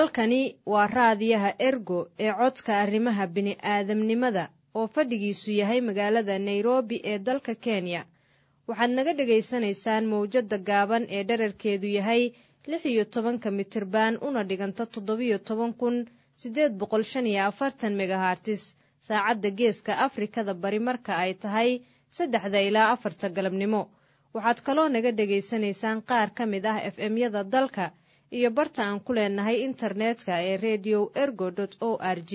halkani waa raadiyaha ergo ee codka arrimaha bini'aadamnimada oo fadhigiisu yahay magaalada nairobi ee dalka kenya waxaad naga dhegaysanaysaan mawjadda gaaban ee dherarkeedu yahay lix iyo tobanka mitirban una dhiganta toddobiyo toban kun siddeed boqol shan iyo afartan megahartis saacadda geeska afrikada bari marka ay tahay saddexda ilaa afarta galabnimo waxaad kaloo naga dhegaysanaysaan qaar ka mid ah f m-yada dalka iyo barta aan ku leenahay internetka ee redio ergo o r g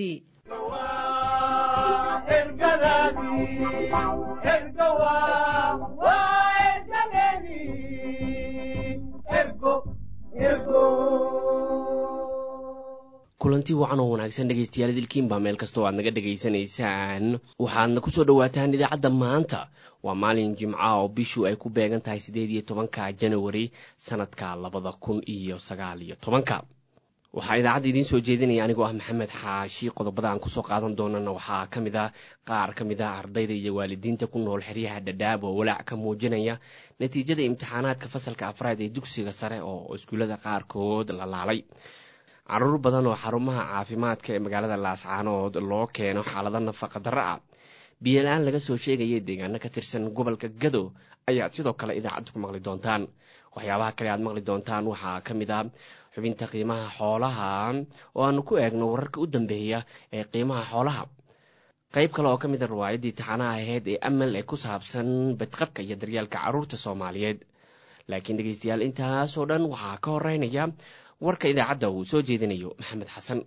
kulanti wacan oo wanaagsan dhegaystayaal dilkiinbaa meel kastoo aad naga dhegaysanaysaan waxaadna kusoo dhowaataan idaacadda maanta waa maalin jimca oo bishu ay ku beegan tahay siddeed iyo tobanka janawari sanadka labada kun iyo sagaal iyo tobanka waxaa idaacadda idiin soo jeedinaya anigoo ah maxamed xaashi qodobada aan kusoo qaadan doonana waxaa ka mid a qaar ka mid ah ardayda iyo waalidiinta ku nool xeryaha dhadhaab oo walaac ka muujinaya natiijada imtixaanaadka fasalka afraad ee dugsiga sare oo iskuullada qaarkood la laalay caruur badan oo xarumaha caafimaadka ee magaalada laascaanood loo keeno xaalado nafaqa darro ah biyola-aan laga soo sheegaya deegaano ka tirsan gobolka gado ayaad sidoo kale idaacadda ku maqli doontaan waxyaabaha kale aad maqli doontaan waxaa ka mid a xubinta qiimaha xoolaha oo aanu ku eegno wararka u dambeeya ee qiimaha xoolaha qayb kale oo ka mid a riwaayaddii taxanaha aheyd ee amal ee ku saabsan badqabka iyo daryaalka carruurta soomaaliyeed laakiin dhegeystayaal intaasoo dhan waxaa ka horeynaya warka idaacadda uu soo jeedinayo maxamed xasan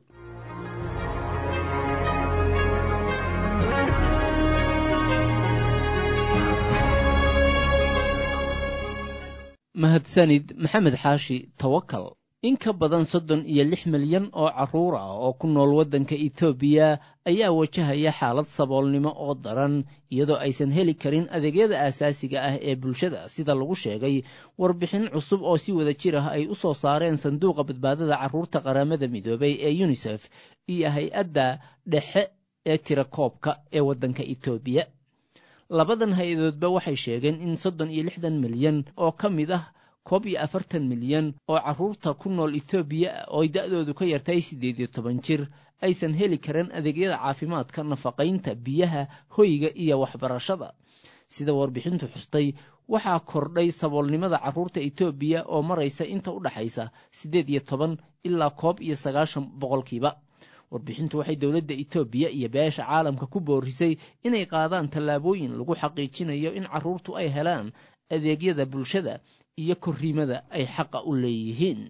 mahadsanid maxamed xaashi tawakal in ka badan soddon iyo lix milyan oo carruur ah oo ku nool waddanka etoobiya ayaa wajahaya xaalad saboolnimo oo daran iyadoo aysan heli karin adeegyada aasaasiga ah ee bulshada sida lagu sheegay warbixin cusub oo si wada jir ah ay u soo saareen sanduuqa badbaadada carruurta qaramada midoobay ee yunisef iyo hay-adda dhexe ee tirakoobka ee waddanka etoobiya labadan hay-adoodba waxay sheegeen in soddon iyo lixdan milyan oo ka mid ah koob iyo afartan milyan oo carruurta ku nool etoobiya ooy da'doodu ka yartahay siddeed iyo toban jir aysan heli karin adeegyada caafimaadka nafaqaynta biyaha hoyga iyo waxbarashada sida warbixintu xustay waxaa kordhay saboolnimada carruurta etoobiya oo maraysa inta u dhaxaysa siddeed iyo toban ilaa koob iyo sagaashan boqolkiiba warbixintu waxay dowladda etoobiya iyo beesha caalamka ku boorisay inay qaadaan tallaabooyin lagu xaqiijinayo in carruurtu ay helaan adeegyada bulshada iyo korriimada ay xaqa u leeyihiin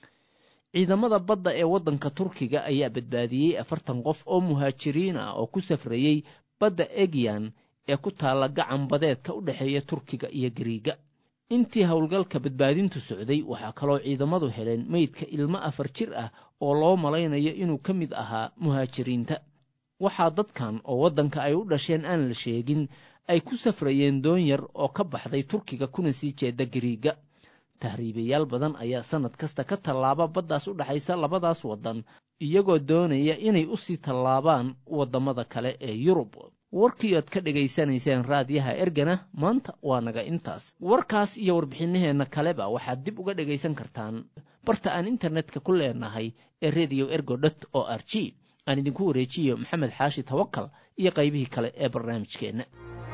ciidamada badda ee waddanka turkiga ayaa badbaadiyey afartan qof oo muhaajiriin ah oo ku safrayey badda egyan ee ku taalla gacan badeedka u dhexeeya turkiga iyo gariiga intii howlgalka badbaadintu socday waxaa kaloo ciidamadu heleen meydka ilmo afar jir ah oo loo malaynayo inuu ka mid ahaa muhaajiriinta waxaa dadkan oo waddanka ay u dhasheen aan la sheegin ay ku safrayeen doon yar oo ka baxday turkiga kuna sii jeeda gariiga tahriibayaal badan ayaa sannad kasta ka tallaaba baddaas u dhaxaysa labadaas waddan iyagoo doonaya inay u sii tallaabaan waddamada kale ee yurub warkii oad ka dhegaysanayseen raadiyaha ergana maanta waa naga intaas warkaas iyo warbixinaheenna kaleba waxaad dib uga dhegaysan kartaan barta aan internetka ku leenahay ee redio ergo dot o r g aan idinku wareejiyo maxamed xaashi tawakal iyo qaybihii kale ee barnaamijkeenna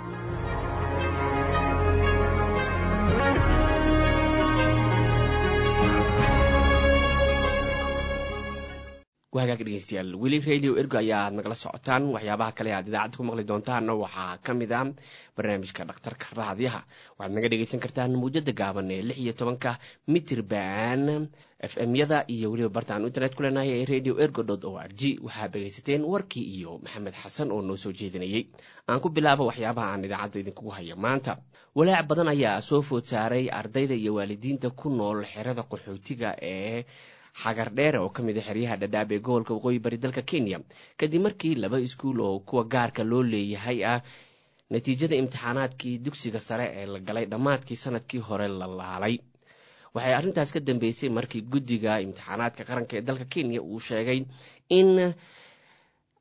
wahagaag dhegeystayaal weli radio ergo ayaa aad nagala socotaan waxyaabaha kale aad idaacadda ku maqli doontaanna waxaa ka mid a barnaamijka dhakhtarka raadiyaha waxaad naga dhegeysan kartaan muujada gaaban ee lix iyo tobanka mitirban f m-yada iyo weliba bartaan internet ku leenahay ee radio ergo dot o r g waxaad dhegaysateen warkii iyo maxamed xasan oo noo soo jeedinayay aan ku bilaabo waxyaabaha aan idaacadda idinkugu haya maanta walaac badan ayaa soo food saaray ardayda iyo waalidiinta ku nool xerada qaxootiga ee xagar dheere oo ka mid a xeryaha dhadhaab ee gobolka waqooyi bari dalka kenya kadib markii laba iskuul oo kuwa gaarka loo leeyahay ah natiijada imtixaanaadkii dugsiga sare ee la galay dhammaadkii sanadkii hore la laalay waxay arrintaas ka dambeysay markii guddiga imtixaanaadka qaranka ee dalka kenya uu sheegay in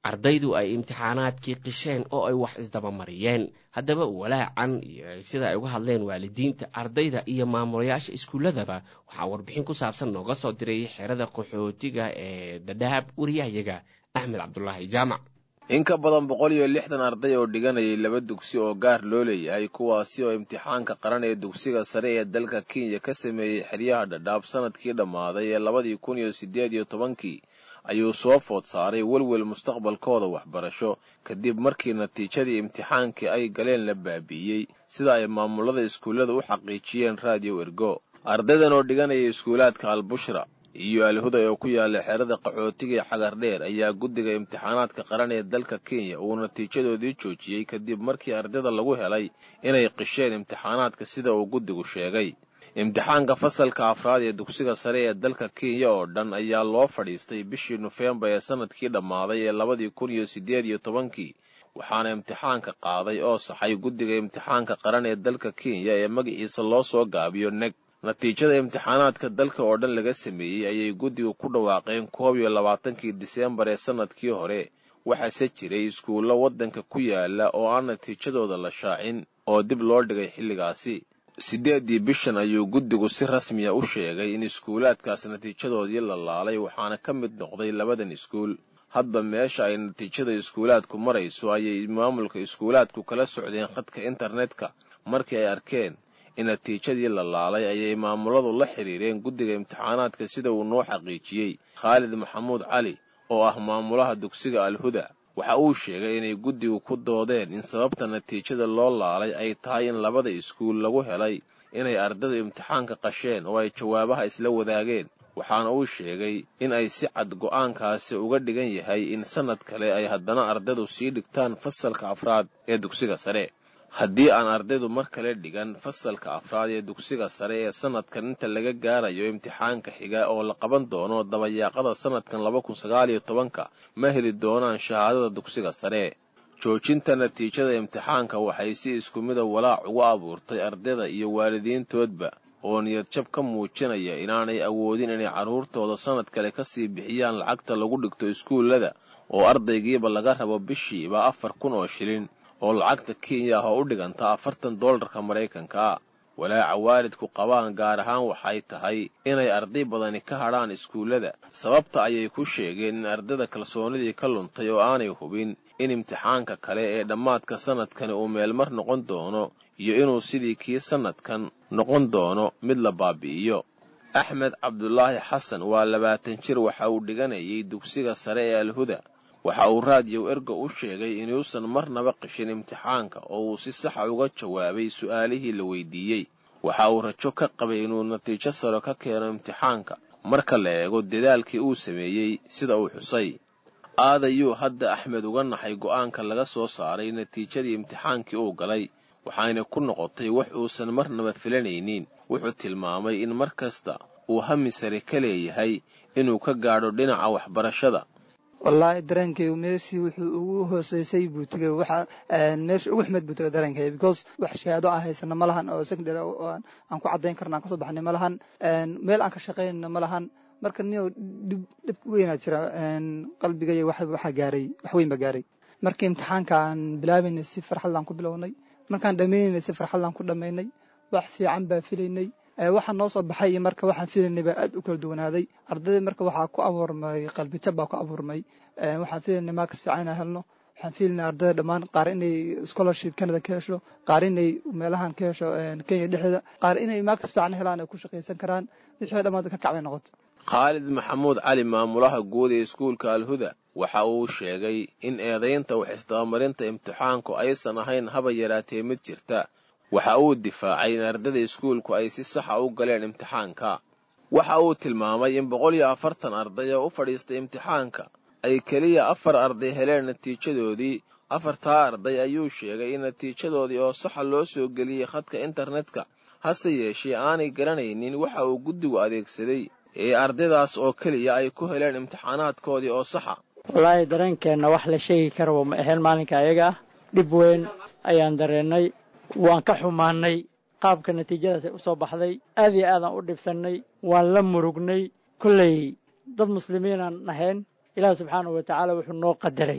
ardaydu ay imtixaanaadkii qisheen oo ay wax isdabamariyeen haddaba walaacan iyo sida ay uga hadleen waalidiinta ardayda iyo maamulayaasha iskuulladaba waxaa warbixin ku saabsan nooga soo diray xerada qaxootiga ee dhadhaab wariyahayaga axmed cabdulaahi jaamac in ka badan boqol iyo lixdan arday oo dhiganayay laba dugsi oo gaar loo leeyahay kuwaasi oo imtixaanka qaran ee dugsiga sare ee dalka kenya ka sameeyey xeryaha dhadhaab sanadkii dhammaaday ee labadii kun iyo siddeed iyo tobankii ayuu soo food saaray welwel mustaqbalkooda waxbarasho kadib markii natiijadii imtixaankii ay galeen la baabi'iyey sida ay maamulada iskuullada u xaqiijiyeen raadiyo ergo ardaydan oo dhiganaya iskuulaadka albushra iyo alhuday oo ku yaala xerada qaxootiga ee xagardheer ayaa guddiga imtixaanaadka qaran ee dalka kenya uu natiijadoodii joojiyey kadib markii ardayda lagu helay inay qisheen imtixaanaadka sida uu guddigu sheegay imtixaanka fasalka afraad ee dugsiga sare ee dalka kenya oo dhan ayaa loo fadhiistay bishii nofembar ee sanadkii dhammaaday ee labadii kun iyo siddeed iyo tobankii waxaana imtixaanka qaaday oo saxay guddiga imtixaanka qaran ee dalka kenya ee magaciisa loo soo gaabiyo neg natiijada imtixaanaadka dalka oo dhan laga sameeyey ayay guddiga ku dhawaaqeen koob iyo labaatankii diseembar ee sanadkii hore waxaase jiray iskuullo waddanka ku yaala oo aan natiijadooda la shaacin oo dib loo dhigay xilligaasi siddeeddii bishan ayuu guddigu si rasmiya u sheegay in iskuulaadkaas natiijadoodii la laalay waxaana ka mid noqday labadan iskuul hadba meesha ay natiijada iskuulaadku marayso ayay maamulka iskuulaadku kala socdeen khadka internetka markii ay arkeen in natiijadii la laalay ayay maamuladu la xiriireen guddiga imtixaanaadka sida uu noo xaqiijiyey khaalid maxamuud cali oo ah maamulaha dugsiga alhuda waxa uu sheegay inay guddigu ku doodeen in sababta natiijada loo laalay ay tahay in labada iskuul lagu helay inay ardaydu imtixaanka qasheen oo ay jawaabaha isla wadaageen waxaana uu sheegay in ay si cad go'aankaasi uga dhigan yahay in sannad kale ay haddana ardaydu sii dhigtaan fasalka afraad ee dugsiga sare haddii aan ardaydu mar kale dhigan fasalka afraad ee dugsiga sare ee sannadkan inta laga gaarayo imtixaanka xiga oo la qaban doono dabayaaqada sannadkan laba kun sagaal iyo tobanka ma heli doonaan shahaadada dugsiga sare joojinta natiijada imtixaanka waxay si isku mida walaac ugu abuurtay ardayda iyo waalidiintoodba oo niyadjab ka muujinaya inaanay awoodin inay carruurtooda sannad kale kasii bixiyaan lacagta lagu dhigto iskuullada oo ardaygiiba laga rabo bishiiba afar kun oo shilin oo lacagta kenya ah oo u dhiganta afartan doolarka maraykanka walaaca waalidku qabaan gaar ahaan waxay tahay inay arday badani ka hadhaan iskuullada sababta ayay ku sheegeen in ardayda kalsoonidii ka luntay oo aanay hubin in imtixaanka kale ee dhammaadka sannadkani uu meelmar noqon doono iyo inuu sidii kii sannadkan noqon doono mid la baabi'iyo axmed cabdulaahi xasan waa labaatan jir waxa uu dhiganayay dugsiga sare ee alhuda waxa uu raadiyow ergo u sheegay inuusan marnaba qishin imtixaanka oo uu si saxa uga jawaabay su'aalihii la weydiiyey waxa uu rajo ka qabay inuu natiijo saro ka keeno imtixaanka marka la eego dadaalkii uu sameeyey sida uu xusay aadayuu hadda axmed uga naxay go'aanka laga soo saaray natiijadii imtixaankii uu galay waxayna ku noqotay wax uusan marnaba filanaynin wuxuu tilmaamay in mar kasta uu hami sare ka leeyahay inuu ka gaadho dhinaca waxbarashada wallaahi dareenkaygu meeshii wuxuu ugu hooseysay buu tegay waxa meesha ugu xumed buu tegay dareenkayga because wax shahaado aan haysana ma lahan oo secondary aan ku caddayn karna aan kasoo baxnay ma lahan meel aan ka shaqaynayna ma lahan marka niyow dhib dhib weynaa jira qalbigaya wax waxaa gaaray wax weyn baa gaaray markii imtixaanka aan bilaabaynay si farxadlaan ku bilownay markaan dhammaynaynay si farxadlaan ku dhammaynay wax fiican baa filaynay waxaa noo soo baxay iyo marka waxaan filaynay baa aad u kala duwanaaday ardayda marka waxaa ku abuurmay qalbijab baa ku abuurmay waxaan filaynay maakas fiican inaan helno waxaan filaynay ardayda dhammaan qaar inay scholarship canada ka hesho qaar inay meelahan ka hesho kenya dhexdeeda qaar inay maakas fiican helaan ay ku shaqaysan karaan wixii dhammaad ka kacbay noqoto khaalid maxamuud cali maamulaha guud ee iskuulka alhuda waxa uu sheegay in eedaynta wax isdabamarinta imtixaanku aysan ahayn haba yaraatee mid jirta waxa uu difaacay in ardada iskuulku ay si saxa u galeen imtixaanka waxa uu tilmaamay in boqol iyo afartan arday oo u fadhiistay imtixaanka ay keliya afar arday heleen natiijadoodii afartaa arday ayuu sheegay in natiijadoodii oo saxa loo soo geliyey khadka internetka hase yeeshee aanay garanaynin waxa uu guddigu adeegsaday ee ardaydaas oo keliya ay ku heleen imtixaanaadkoodii oo saxa wallaahi dareenkeenna wax la sheegi karaba ma ahayn maalinka ayaga ah dhib weyn ayaan dareennay waan ka xumaannay qaabka natiijadaasay u soo baxday aad iyo aadaan u dhibsannay waan la murugnay kolley dad muslimiinaan nahayn ilaah subxaanahu wa tacaala wuxuu noo qadaray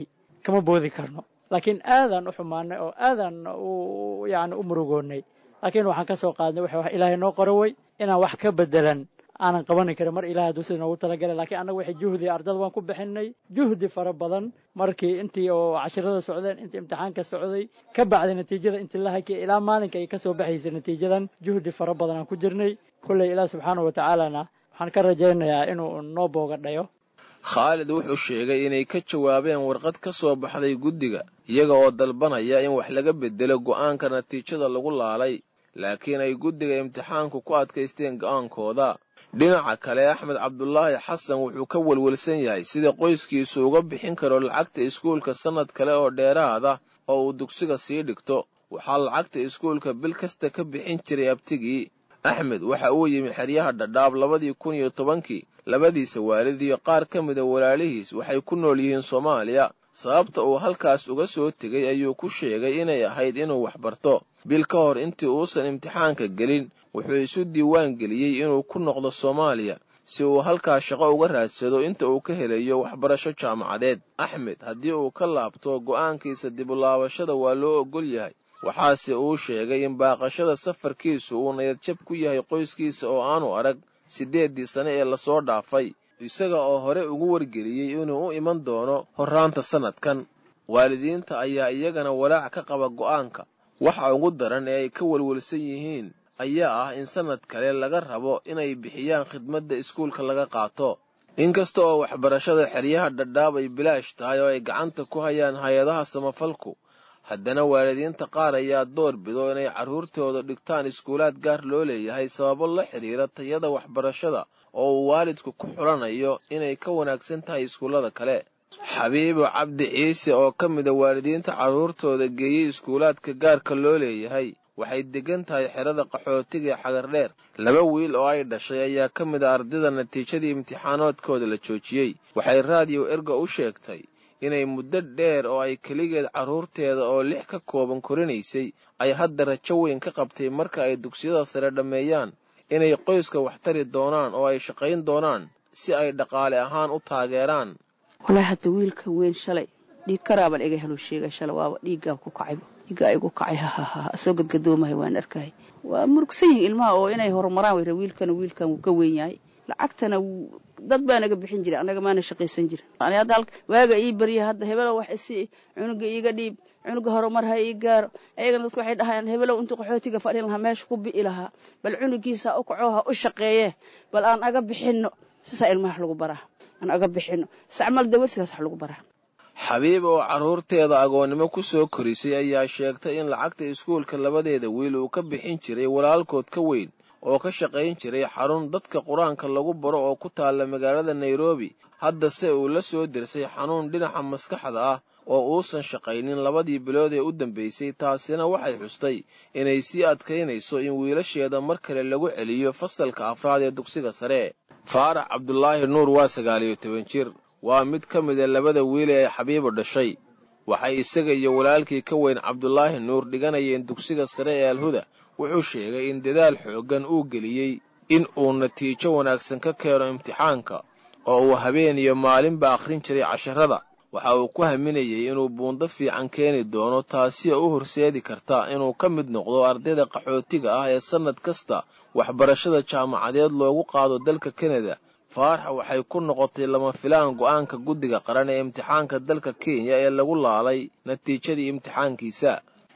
kama boodi karno laakiin aadaan u xumaanay oo aadaan u yani u murugoonnay laakiin waxaan ka soo qaadnay waxa wax ilaahay noo qoro wey inaan wax ka bedelan aanan qabanin karin mar ilahay hadduu sida noogu talagalay lakiin annaga waxay juhdi ardada waan ku bixinay juhdi fara badan markii intii oo cashirada socdeen intii imtixaanka socday ka bacday natiijada intii la hakiya ilaa maalinka ay ka soo baxaysay natiijadan juhdi fara badan aan ku jirnay kolley ilaah subxaana wa tacaalana waxaan ka rajaynayaa inuu noo booga dhayo khaalid wuxuu sheegay inay ka jawaabeen warqad ka soo baxday guddiga iyaga oo dalbanaya in wax laga bedelo go'aanka natiijada lagu laalay laakiin ay guddiga imtixaanku ku adkaysteen go'aankooda dhinaca kale axmed cabdulaahi xasan wuxuu ka welwelsan yahay sida qoyskiisu uga bixin karo lacagta iskuulka sannad kale oo dheeraada oo uu dugsiga sii dhigto waxaa lacagta iskuulka bil kasta ka bixin jiray abtigii axmed waxa uu yimi xeryaha dhadhaab labadii kun iyo tobankii labadiisa waalid iyo qaar ka mida walaalihiis waxay ku nool yihiin soomaaliya sababta uu halkaas uga soo tegay ayuu ku sheegay inay ahayd inuu waxbarto bil ka hor intii uusan imtixaanka gelin wuxuu isu diiwaan geliyey inuu ku noqdo soomaaliya si uu halkaas shaqo uga raadsado inta uu ka helayo waxbarasho jaamacadeed axmed haddii uu ka laabto go'aankiisa dibulaabashada waa loo oggol yahay waxaase uu sheegay in baaqashada safarkiisu uu nayadjab ku yahay qoyskiisa oo aanu arag siddeeddii sane ee lasoo dhaafay isaga oo hore ugu wargeliyey inuu u iman doono horraanta sannadkan waalidiinta ayaa iyagana walaac ka qaba go'aanka waxa ugu daran ee ay ka welwelsan yihiin ayaa ah in sannad kale laga rabo inay bixiyaan khidmadda iskuulka laga qaato inkasta oo waxbarashada xeryaha dhadhaab ay bilaash tahay oo ay gacanta ku hayaan hay-adaha samafalku haddana waalidiinta qaar ayaa door bido inay carruurtooda dhigtaan iskuulaad gaar loo leeyahay sababo la xidhiira tayada waxbarashada oo uu waalidku ku xulanayo inay ka wanaagsan tahay iskuullada kale xabiibo cabdi ciise oo ka mida waalidiinta carruurtooda geeyey iskuulaadka gaarka loo leeyahay waxay degan tahay xerada qaxootiga ee xagardheer laba wiil oo ay dhashay ayaa ka mid a ardayda natiijadii imtixaanaadkooda la joojiyey waxay raadiyo erga u sheegtay inay muddo dheer oo ay keligeed carruurteeda oo lix ka kooban korinaysay ay hadda rajo weyn ka qabtay marka ay dugsiyada sare dhammeeyaan inay qoyska wax tari doonaan oo ay shaqayn doonaan si ay dhaqaale ahaan u taageeraan walaa hadda wiilka weyn shalay dhiig karaabal iga helo sheegay shalay waaba dhiiggaa ku kacayba dhiiggaa igu kacay hahaha soo gadgadoomahay waan arkahay waa murugsan yihin ilmaha oo inay horumaraan wayra wiilkana wiilkan wuu ka weyn yahay lacagtana dad baa naga bixin jira annaga maana shaqaysan jirin ani hadda waaga ii barya hadda hebelow wax isi cunuga iiga dhiib cunuga horumar ha ii gaaro ayagana dadka waxay dhahayaan hebelow intuu qaxootiga fadhin lahaa meesha ku bi'i lahaa bal cunugiisa u kaco ha u shaqeeye bal aan aga bixinno sisaa ilmaha wax lagu baraa aan aga bixinno sacmal dawarsigaas wax lagu baraa xabiib oo carruurteeda agoonnimo ku soo korisay ayaa sheegtay in lacagta iskuulka labadeeda wiil uu ka bixin jiray walaalkood ka weyn oo ka shaqayn jiray xarun dadka qur-aanka lagu baro oo ku taalla magaalada nairobi haddase uu la soo dersay xanuun dhinaca maskaxda ah oo uusan shaqaynin labadii bilood ee u dambaysay taasina waxay xustay inay sii adkaynayso in wiilasheeda mar kale lagu celiyo fasalka afraad ee dugsiga sare faarax cabdulaahi nuur waa sagaaliyo toban jir waa mid ka mida labada wiil ee xabiibo dhashay waxay isaga iyo walaalkii ka weyn cabdulaahi nuur dhiganayeen dugsiga sare ee alhuda wuxuu sheegay in dadaal xooggan uu geliyey in uu natiijo wanaagsan ka keeno imtixaanka oo uu habeen iyo maalinba akhrin jiray casharada waxa uu ku haminayey inuu buundo fiican keeni doono taasi oo u horseedi karta inuu ka mid noqdo ardayda qaxootiga ah ee sannad kasta waxbarashada jaamacadeed loogu qaado dalka kanada faarax waxay ku noqotay lama filaan go'aanka guddiga qaran ee imtixaanka dalka kenya ee lagu laalay natiijadii imtixaankiisa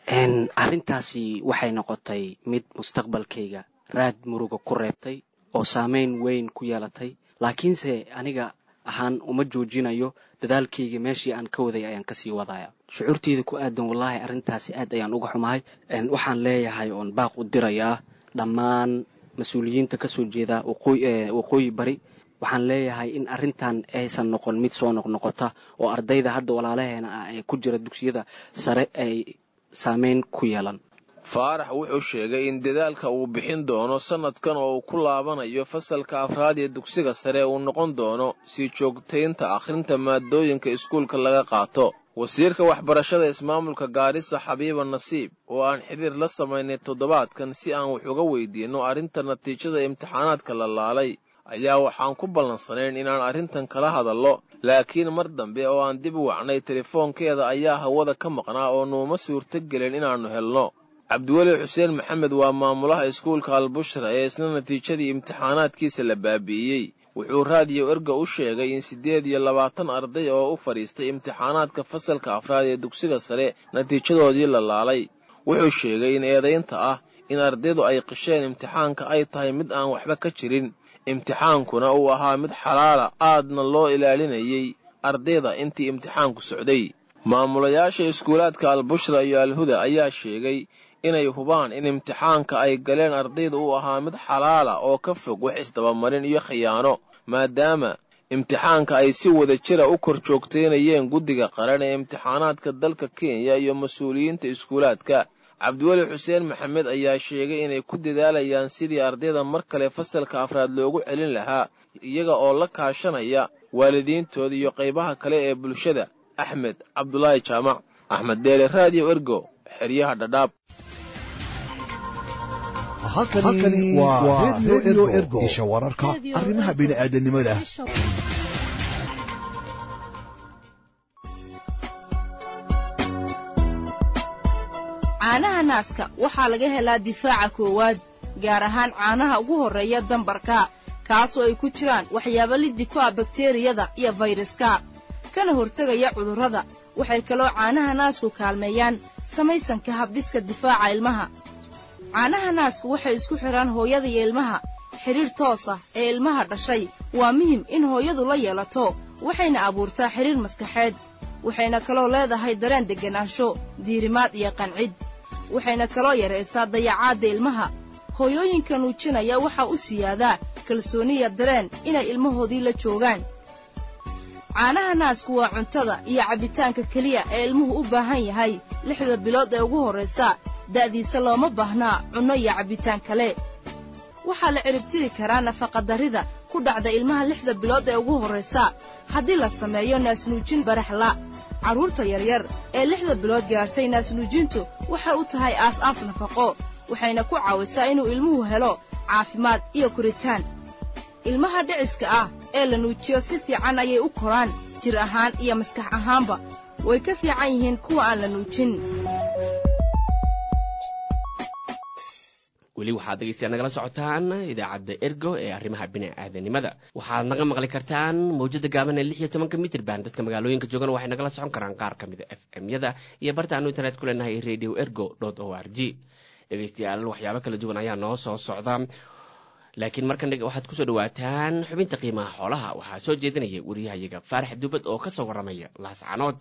arrintaasi waxay noqotay mid mustaqbalkayga raad muruga ku reebtay oo saamayn weyn ku yeelatay laakiinse aniga ahaan uma joojinayo dadaalkayga meeshii aan ka waday ayaan kasii wadaya shucuurteyda ku aadan wallaahi arrintaasi aad ayaan uga xumahay waxaan leeyahay oon baaq u dirayaa dhammaan mas-uuliyiinta kasoo jeeda waqooyi bari waxaan leeyahay in arrintan aysan noqon mid soo noqnoqota oo ardayda hadda walaalaheena ah ee ku jira dugsiyada sare ay saameyn ku yeelan faarax wuxuu sheegay in dadaalka uu bixin doono sannadkan oo uu ku laabanayo fasalka afraad ee dugsiga sare uu noqon doono sii joogtaynta akhrinta maadooyinka iskuulka laga qaato wasiirka waxbarashada ismaamulka gaarisa xabiiba nasiib oo aan xidhiir la samaynay toddobaadkan si aan wax uga weydiinno arrinta natiijada imtixaanaadka la laalay ayaa waxaan ku ballansanayn inaan arrintan kala hadallo laakiin mar dambe oo aan dib u wacnay telefoonkeeda ayaa hawada ka maqnaa oo nuuma suurto gelin inaannu helno cabdiweli xuseen maxamed waa maamulaha iskuulka albushra ee isna natiijadii imtixaanaadkiisa la baabi'iyey wuxuu raadiyo erga u sheegay in siddeed iyo labaatan arday oo u fadhiistay imtixaanaadka fasalka afraad ee dugsiga sare natiijadoodii la laalay wuxuu sheegay in eedaynta ah in ardaydu ay qisheen imtixaanka ay tahay mid aan waxba ka jirin imtixaankuna uu ahaa mid xalaala aadna loo ilaalinayay ardayda intii imtixaanku socday maamulayaasha iskuulaadka albushra iyo alhuda ayaa sheegay inay hubaan in imtixaanka ay galeen ardayda uu ahaa mid xalaala oo ka fog wax isdabamarin iyo khiyaano maadaama imtixaanka ay si wada jira u kor joogtaynayeen guddiga qaran ee imtixaanaadka dalka kenya iyo mas-uuliyiinta iskuulaadka cabdiweli xuseen maxamed ayaa sheegay inay ku dadaalayaan sidii ardayda mar kale fasalka afraad loogu celin lahaa iyaga oo la kaashanaya waalidiintooda iyo qaybaha kale ee bulshada axmed cabdulaahi jaamac axmed deele raadiyo ergo xeryaha dhadhaab halkani waa redio ergo isha wararka arrimaha bini'aadanimada caanaha naaska waxaa laga helaa difaaca koowaad gaar ahaan caanaha ugu horreeya dambarka kaasoo ay ku jiraan waxyaabo liddi ku ah bakteriyada iyo fayraska kana hortegaya cudurrada waxay kaloo caanaha naasku kaalmeeyaan samaysanka habdhiska difaaca ilmaha caanaha naasku waxay isku xidhaan hooyada iyo ilmaha xidhiir toos ah ee ilmaha dhashay waa muhim in hooyadu la yeelato waxayna abuurtaa xidhiir maskaxeed waxayna kaloo leedahay dareen degganaansho diirimaad iyo qancid waxayna kaloo yaraysaa dayacaadda ilmaha hooyooyinka nuujinaya waxaa u siyaadaa kalsooniya dareen inay ilmahoodii la joogaan caanaha naasku waa cuntada iyo cabbitaanka keliya ee ilmuhu u baahan yahay lixda bilood ee ugu horraysa da'diisa looma baahnaa cunno iyo cabbitaan kale waxaa la ciribtiri karaa nafaqadarrida ku dhacda ilmaha lixda bilood ee ugu horraysa haddii la sameeyo naasnuujin baraxla carruurta yaryar ee lixda bilood gaartay naasnuujintu waxay u tahay aas-aas nafaqo waxayna ku caawisaa inuu ilmuhu helo caafimaad iyo koritaan ilmaha dhiciska ah ee la nuujiyo si fiican ayay u koraan jir ahaan iyo maskax ahaanba way ka fiican yihiin kuwa aan la nuujin weli waxaad dhegeystayaa nagala socotaan idaacadda ergo ee arrimaha bini'aadanimada waxaad naga maqli kartaan mawjada gaaban ee lix iyo tobanka mitrban dadka magaalooyinka joogana waxay nagala socon karaan qaar ka mida f m yada iyo bartaanu internet ku leenahay radio ergo o r g dhegeystayaal waxyaabo kala duwan ayaa noo soo socda laakiin markan waxaad kusoo dhawaataan xubinta qiimaha xoolaha waxaa soo jeedinaya wariyahayaga faarax dubad oo ka soo warramaya laascanood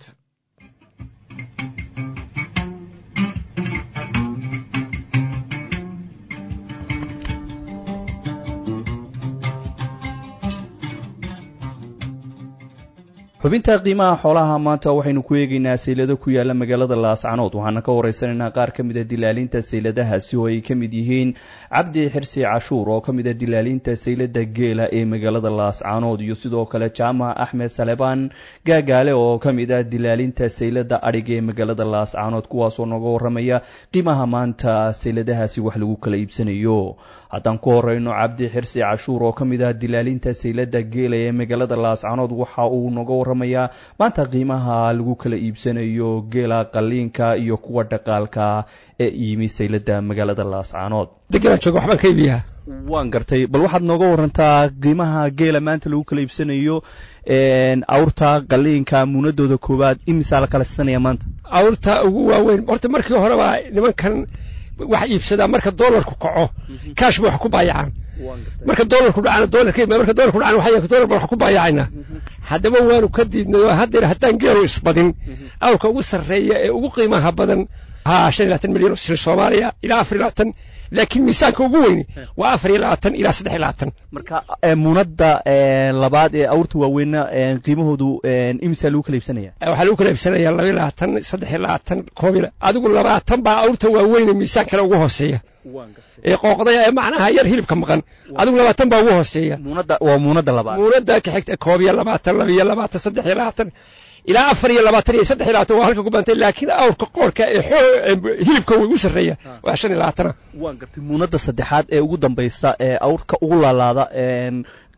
xubinta qiimaha xoolaha maanta waxaynu ku eegaynaa saylado ku yaala magaalada laascanood waxaana ka waraysanaynaa qaar ka mida dilaalinta sayladahaasi oo ay ka mid yihiin cabdi xirsi cashuur oo ka mida dilaalinta saylada geela ee magaalada laascanood iyo sidoo kale jaamac axmed salebaan gaagaale oo ka mid ah dilaalinta saylada adhiga ee magaalada laascanood kuwaasoo nooga waramaya qiimaha maanta sayladahaasi wax lagu kala iibsanayo haddaan ku horeyno cabdi xirsi cashuur oo ka mid ah dilaalinta saylada geela ee magaalada laascanood waxa uu nooga waramayaa maanta qiimaha lagu kala iibsanayo geela qaliinka iyo kuwa dhaqaalka ee yimi saylada magaalada laascanood waan gartay bal waxaad nooga warantaa qiimaha geela maanta lagu kala iibsanayo awrta qaliinka muunadooda koowaad imisaa la kala siisanaya maanta awrta ugu waaweyn horta markii horeba nimankan wax iibsadaa marka doolarku kaco kaash ba wax ku baayacaan marka doolarku dhacana doolarka marka doolarku dhacana waxay doolar ba wax ku baayacayna haddaba waanu ka diidnay oo haddeer haddaan geelu isbadin awrka ugu sarreeya ee ugu qiimaha badan ha shan iyo labaatan milyan oo shilin soomaaliya ilaa afar iyo labaatan laakiin miisaanka ugu weyni waa afar iyo labaatan ilaa saddex iyo labaatan marka muunadda labaad ee awrta waaweyna qiimahoodu imisaa lagu kala iibsanaya waxaa lagu kala iibsanaya laba iyo labaatan saddex iyo labaatan koob iyo adigu labaatan baa awrta waaweyne miisaan kale ugu hooseeya ee qooqdaya ee macnaha yar hilibka maqan adigu labaatan baa ugu hooseeya muunadda waa muunadda labaad muunadda ka xigta koob iyo labaatan laba iyo labaatan saddex iyo labaatan ilaa afar iyo labaatan iyo saddex iyo labaatan waa halka ku bantay laakiin awrka qoorka ee hilibka ugu sarreeya waa shan iyo labaatana waan gartay muunadda saddexaad ee ugu dambaysa ee awrka ugu laalaada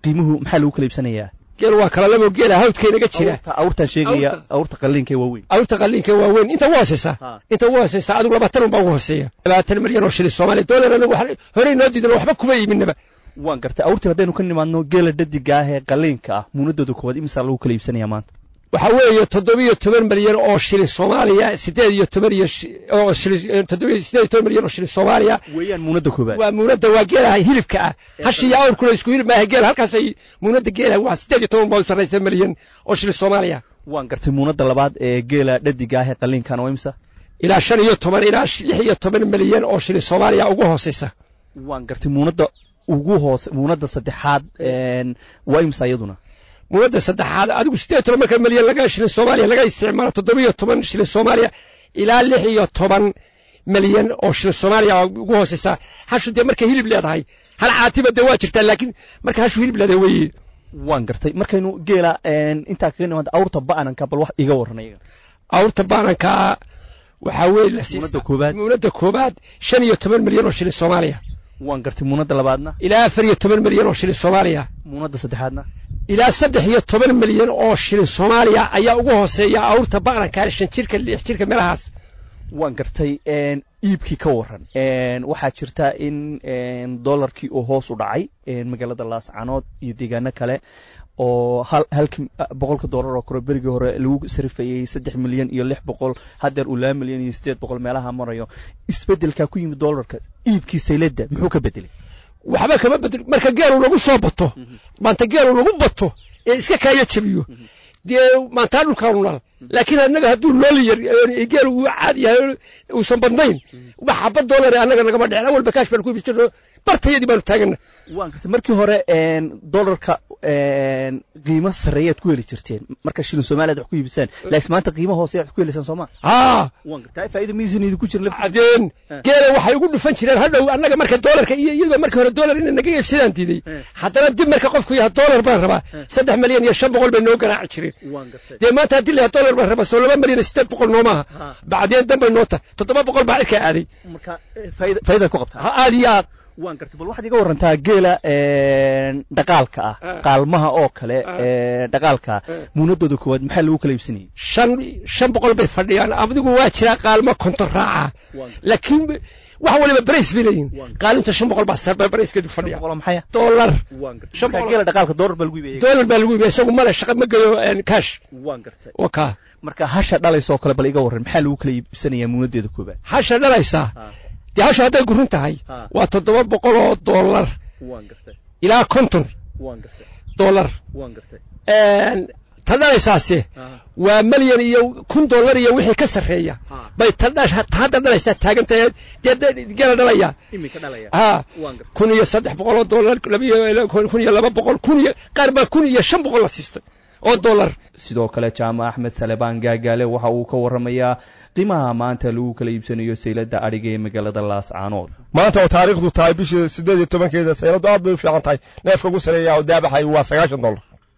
qiimuhu maxaa lagu kala iibsanayaa geel waa kala labo geela hawdka inaga jira awrtaan sheegaya awrta qalliinka waaweyn awrta qalliinka waaweyn inta ugu hooseysaa inta ugu hooseysaa adigu labaatan unbaa ugu hooseeya labaatan milyan oo shilin soomaaliya doolar anagu horey noo diidan waxba kuma iibinaba waan gartay awrtii haddaynu ka nimaadno geela dhadiga ah ee qalliinka ah muunadooda koowaad imisaa lagu kala iibsanaya maanta waxaa weeye toddobiyo toban milyan oo shilin soomaaliya sideed iyo toban iyo oo shilin toddobiyo sideed iyo toban milyan oo shilin soomaaliya weeyaan muunada koowaad waa muunada waa geelaha hilibka ah hashi iyo awrkuna isku hilib maaha geela halkaasay muunada geelaha waa sideed iyo toban baa u sarraysa milyan oo shilin soomaaliya waan gartay muunada labaad ee geela dhadiga ah ee qalliinkana waa imisa ilaa shan iyo toban ilaa lix iyo toban milyan oo shilin soomaaliya ugu hooseysa waan gartay muunada ugu hoose muunada saddexaad waa imisa iyaduna muunada saddexaad adigu sideed toban marka milyan laga shilin soomaaliya laga isticmaalo toddobiyo toban shilin soomaaliya ilaa lix iyo toban milyan oo shilin soomaaliya ugu hooseysa hashu dee markay hilib leedahay hal caatiba dee waa jirtaa laakiin marka hashu hilib leedahay weeye waan gartay markaynu geela intaa kaga nimaado awrta ba'nanka bal wax iga warran iyaga awrta ba'nanka waxaa weeye muunada koobaad muunada koobaad shan iyo toban milyan oo shilin soomaaliya waan gartay muunada labaadna ilaa afar iyo toban milyan oo shilin soomaaliya muunada saddexaadna ilaa saddex iyo toban milyan oo shilin soomaaliya ayaa ugu hooseeya awrta ba'nanka shan jirka lix jirka meelahaas waan gartay iibkii ka waran waxaa jirta in dollarkii uu hoos u dhacay magaalada laascanood iyo deegaano kale oo halkii boqolka dollar oo kore berigii hore lagu sarifayey saddex milyan iyo lix boqol haddeer uu laba milyan iyo siddeed boqol meelaha marayo isbeddelkaa ku yimid dollarka iibkii sayladda muxuu ka bedelay waxba kama bedel marka geelu lagu soo bato maanta geelu lagu bato ee iska kaaya jabiyo dee maantaa dhulkaanu nal laakiin annaga hadduu nool yar geelu uu caadi yahay uusan badnayn wax xaba dollar annaga nagama dhicin awalba kaash baan ku iibis jirno bartayadii baanu taagana waan gartay markii hore dollarka qiimo sarreeyaad ku heli jirteen marka shilin soomaaliyaad wax ku iibisaan laakiin maanta qiimo hoose aad ku helaysaan sooma haa waan gartay faa'iido miisan idinku jirin laftiisa cadeen geela waxay ugu dhufan jireen hadhow annaga marka dollarka iyo iyadoo markii hore dollar inay naga iibsadaan diiday haddana dib marka qofku yahay dollar baan rabaa saddex milyan iyo shan boqol bay noo garaaci jireen dee maanta haddii layahay dollar baan rabaa soo laba milyan iyo siddeed boqol noo maaha bacdeen danbay noo tahay toddoba boqol baa cirkaa aaday marka faa'iidaad ku qabtaa ha aad iyo aad waan gartay bal waxaad iga warantaa geela dhaqaalka ah qaalmaha oo kale dhaqaalka muunadooda koowaad maxaa lagu kala iibsanayay shan shan boqol bay fadhiyaan adigu waa jiraa qaalmo konton raaca laakiin wax waliba barays bay leeyihin qaalinta shan boqol baa sarba barayskeedu fadhiya maxaya dollar shan boqol geela dhaqaalka dollar baa lagu iibiyay dollar baa lagu iibiyay isagu male shaqa ma geeyo cash waan gartay waka marka hasha dhalaysa oo kale bal iga warran maxaa lagu kala iibsanayaa muunadeeda koowaad hasha dhalaysaa dee hasha hadday gurin tahay waa toddoba boqol oo dollar ilaa konton dollar ta dhalaysaase waa milyan iyo kun dollar iyo wixii ka sarreeya bay hadda dhalaysaa taagantahay dee gela dhalaya ha kun iyo saddex boqol oo dollar kun iyo laba boqol kun iyo qaar baa kun iyo shan boqol la siistay oo dollar sidoo kale jaamac axmed salebaan gaagaale waxa uu ka warramayaa qiimaha maanta lagu kala iibsanayo sayladda adhiga ee magaalada laascaanood maanta oo taariikhdu tahay bishii siddeed iyo tobankeeda sayladu aad bay u fiican tahay neefka ugu sareeya oo daabaxay waa sagaashan dollar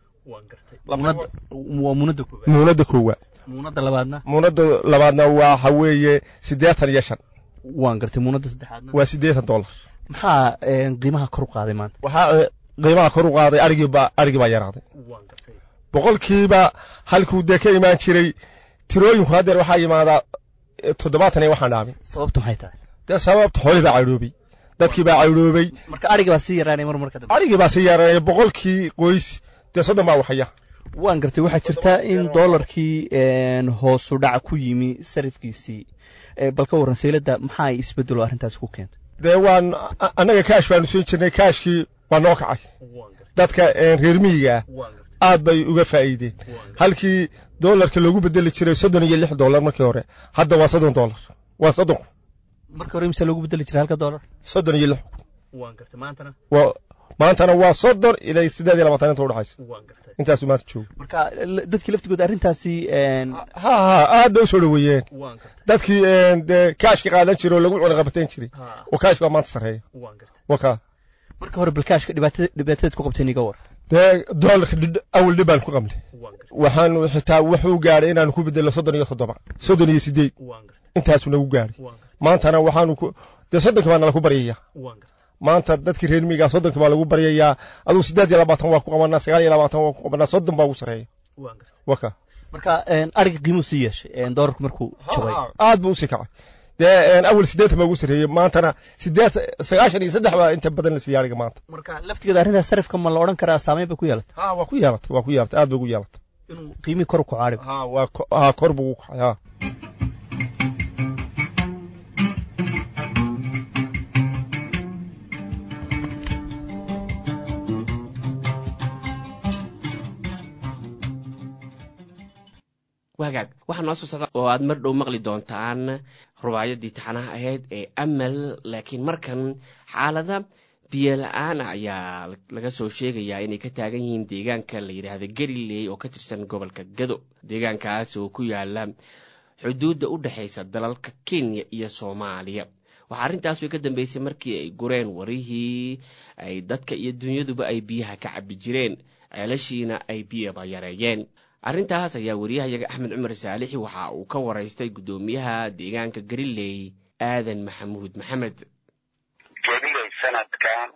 waa muunada koowaad muunada koowaad muunada labaadna muunada labaadna waxa weeye siddeetan iyo shan waan gartay muunada saddexaadna waa siddeetan dollar maxaa qiimaha kor u qaaday maanta waxaa qiimaha kor u qaaday arigii baa arigii baa yaraaday boqolkiiba halkuu dee ka imaan jiray tirooyinku haddeer waxaa yimaadaa toddobaatan iyo waxaan dhaamin sababtu maxay tahay dee sababta xoolii baa caydhoobay dadkii baa caydhoobay marka arigii baa sii yaraanay mar marka dambe arigii baa sii yaraanaya boqolkii qoys dee soddon baa waxaya waan gartay waxaa jirta in dollarkii hoosu dhac ku yimi sarifkiisii bal ka warran sayladda maxaa isbeddelo arrintaasi ku keentay dee waan annaga kaash baanu siin jirnay kaashkii waa noo kacay dadka reer miyiga ah aad bay uga faa'iideen halkii dollarka loogu bedeli jiray soddon iyo lix dollar markii hore hadda waa soddon dollar waa soddon kun markii hore imse loogu bedeli jiray halka dollar soddon iyo lix kun waan gartay maantana waa maantana waa soddon ilaa siddeed iyo labaatan inta udhexaysa intaasuu maanta joogo marka dadkii laftigooda arrintaasi ha ha aad bay u soo dhoweeyeen dadkii dee kaashka qaadan jiray oo lagu cunaqabatayn jiray oo kaashka waa maanta sarreeya waka marka hore balkaashka dhibaatada dhibaatadeed ku qabteen iga war dee doolarka awal dhib baan ku qabnay waxaanu xitaa wuxuu gaadhay inaanu ku bedelno soddon iyo toddoba soddon iyo siddeed intaasuu nagu gaadhay maantana waxaanu ku dee soddonka baa nala ku baryaya maanta dadkii reer miyigaa soddonka baa lagu baryayaa aduu siddeed iyo labaatan waa ku qabanaa sagaal iyo labaatan waa ku qabanaa soddon baa ugu sarreeya waka marka ariga qiimuu sii yeeshay doolarku markuu jabay aad buu usii kacay dee awal siddeetan baa ugu sarreeyey maantana siddeed sagaashan iyo saddex baa inta badan la siiyey ariga maanta marka laftigeeda arrintaas sarifka ma la odhan karaa saameyn bay ku yeelatay ha waa ku yeelatay waa ku yeelatay aad bay ugu yeelatay inuu qiimihii kor u kaco ariga ha waa ha kor buu ugu kacay ha wagaag waxaa noo soo socda oo aad mar dhow maqli doontaan rubaayadii taxanaha ahayd ee amal laakiin markan xaalada biyo la-aan ah ayaa laga soo sheegayaa inay ka taagan yihiin deegaanka la yidhaahda galiley oo ka tirsan gobolka gado deegaankaas oo ku yaala xuduudda u dhexaysa dalalka kenya iyo soomaaliya waxaa arrintaas way ka dambeysay markii ay gureen warihii ay dadka iyo dunyaduba ay biyaha ka cabbi jireen ceelashiina ay biyaba yareeyeen arrintaas ayaa wariyahayaga axmed cumar saalixi waxa uu ka waraystay guddoomiyaha deegaanka galiley aadan maxamuud maxamed galiley sanadkan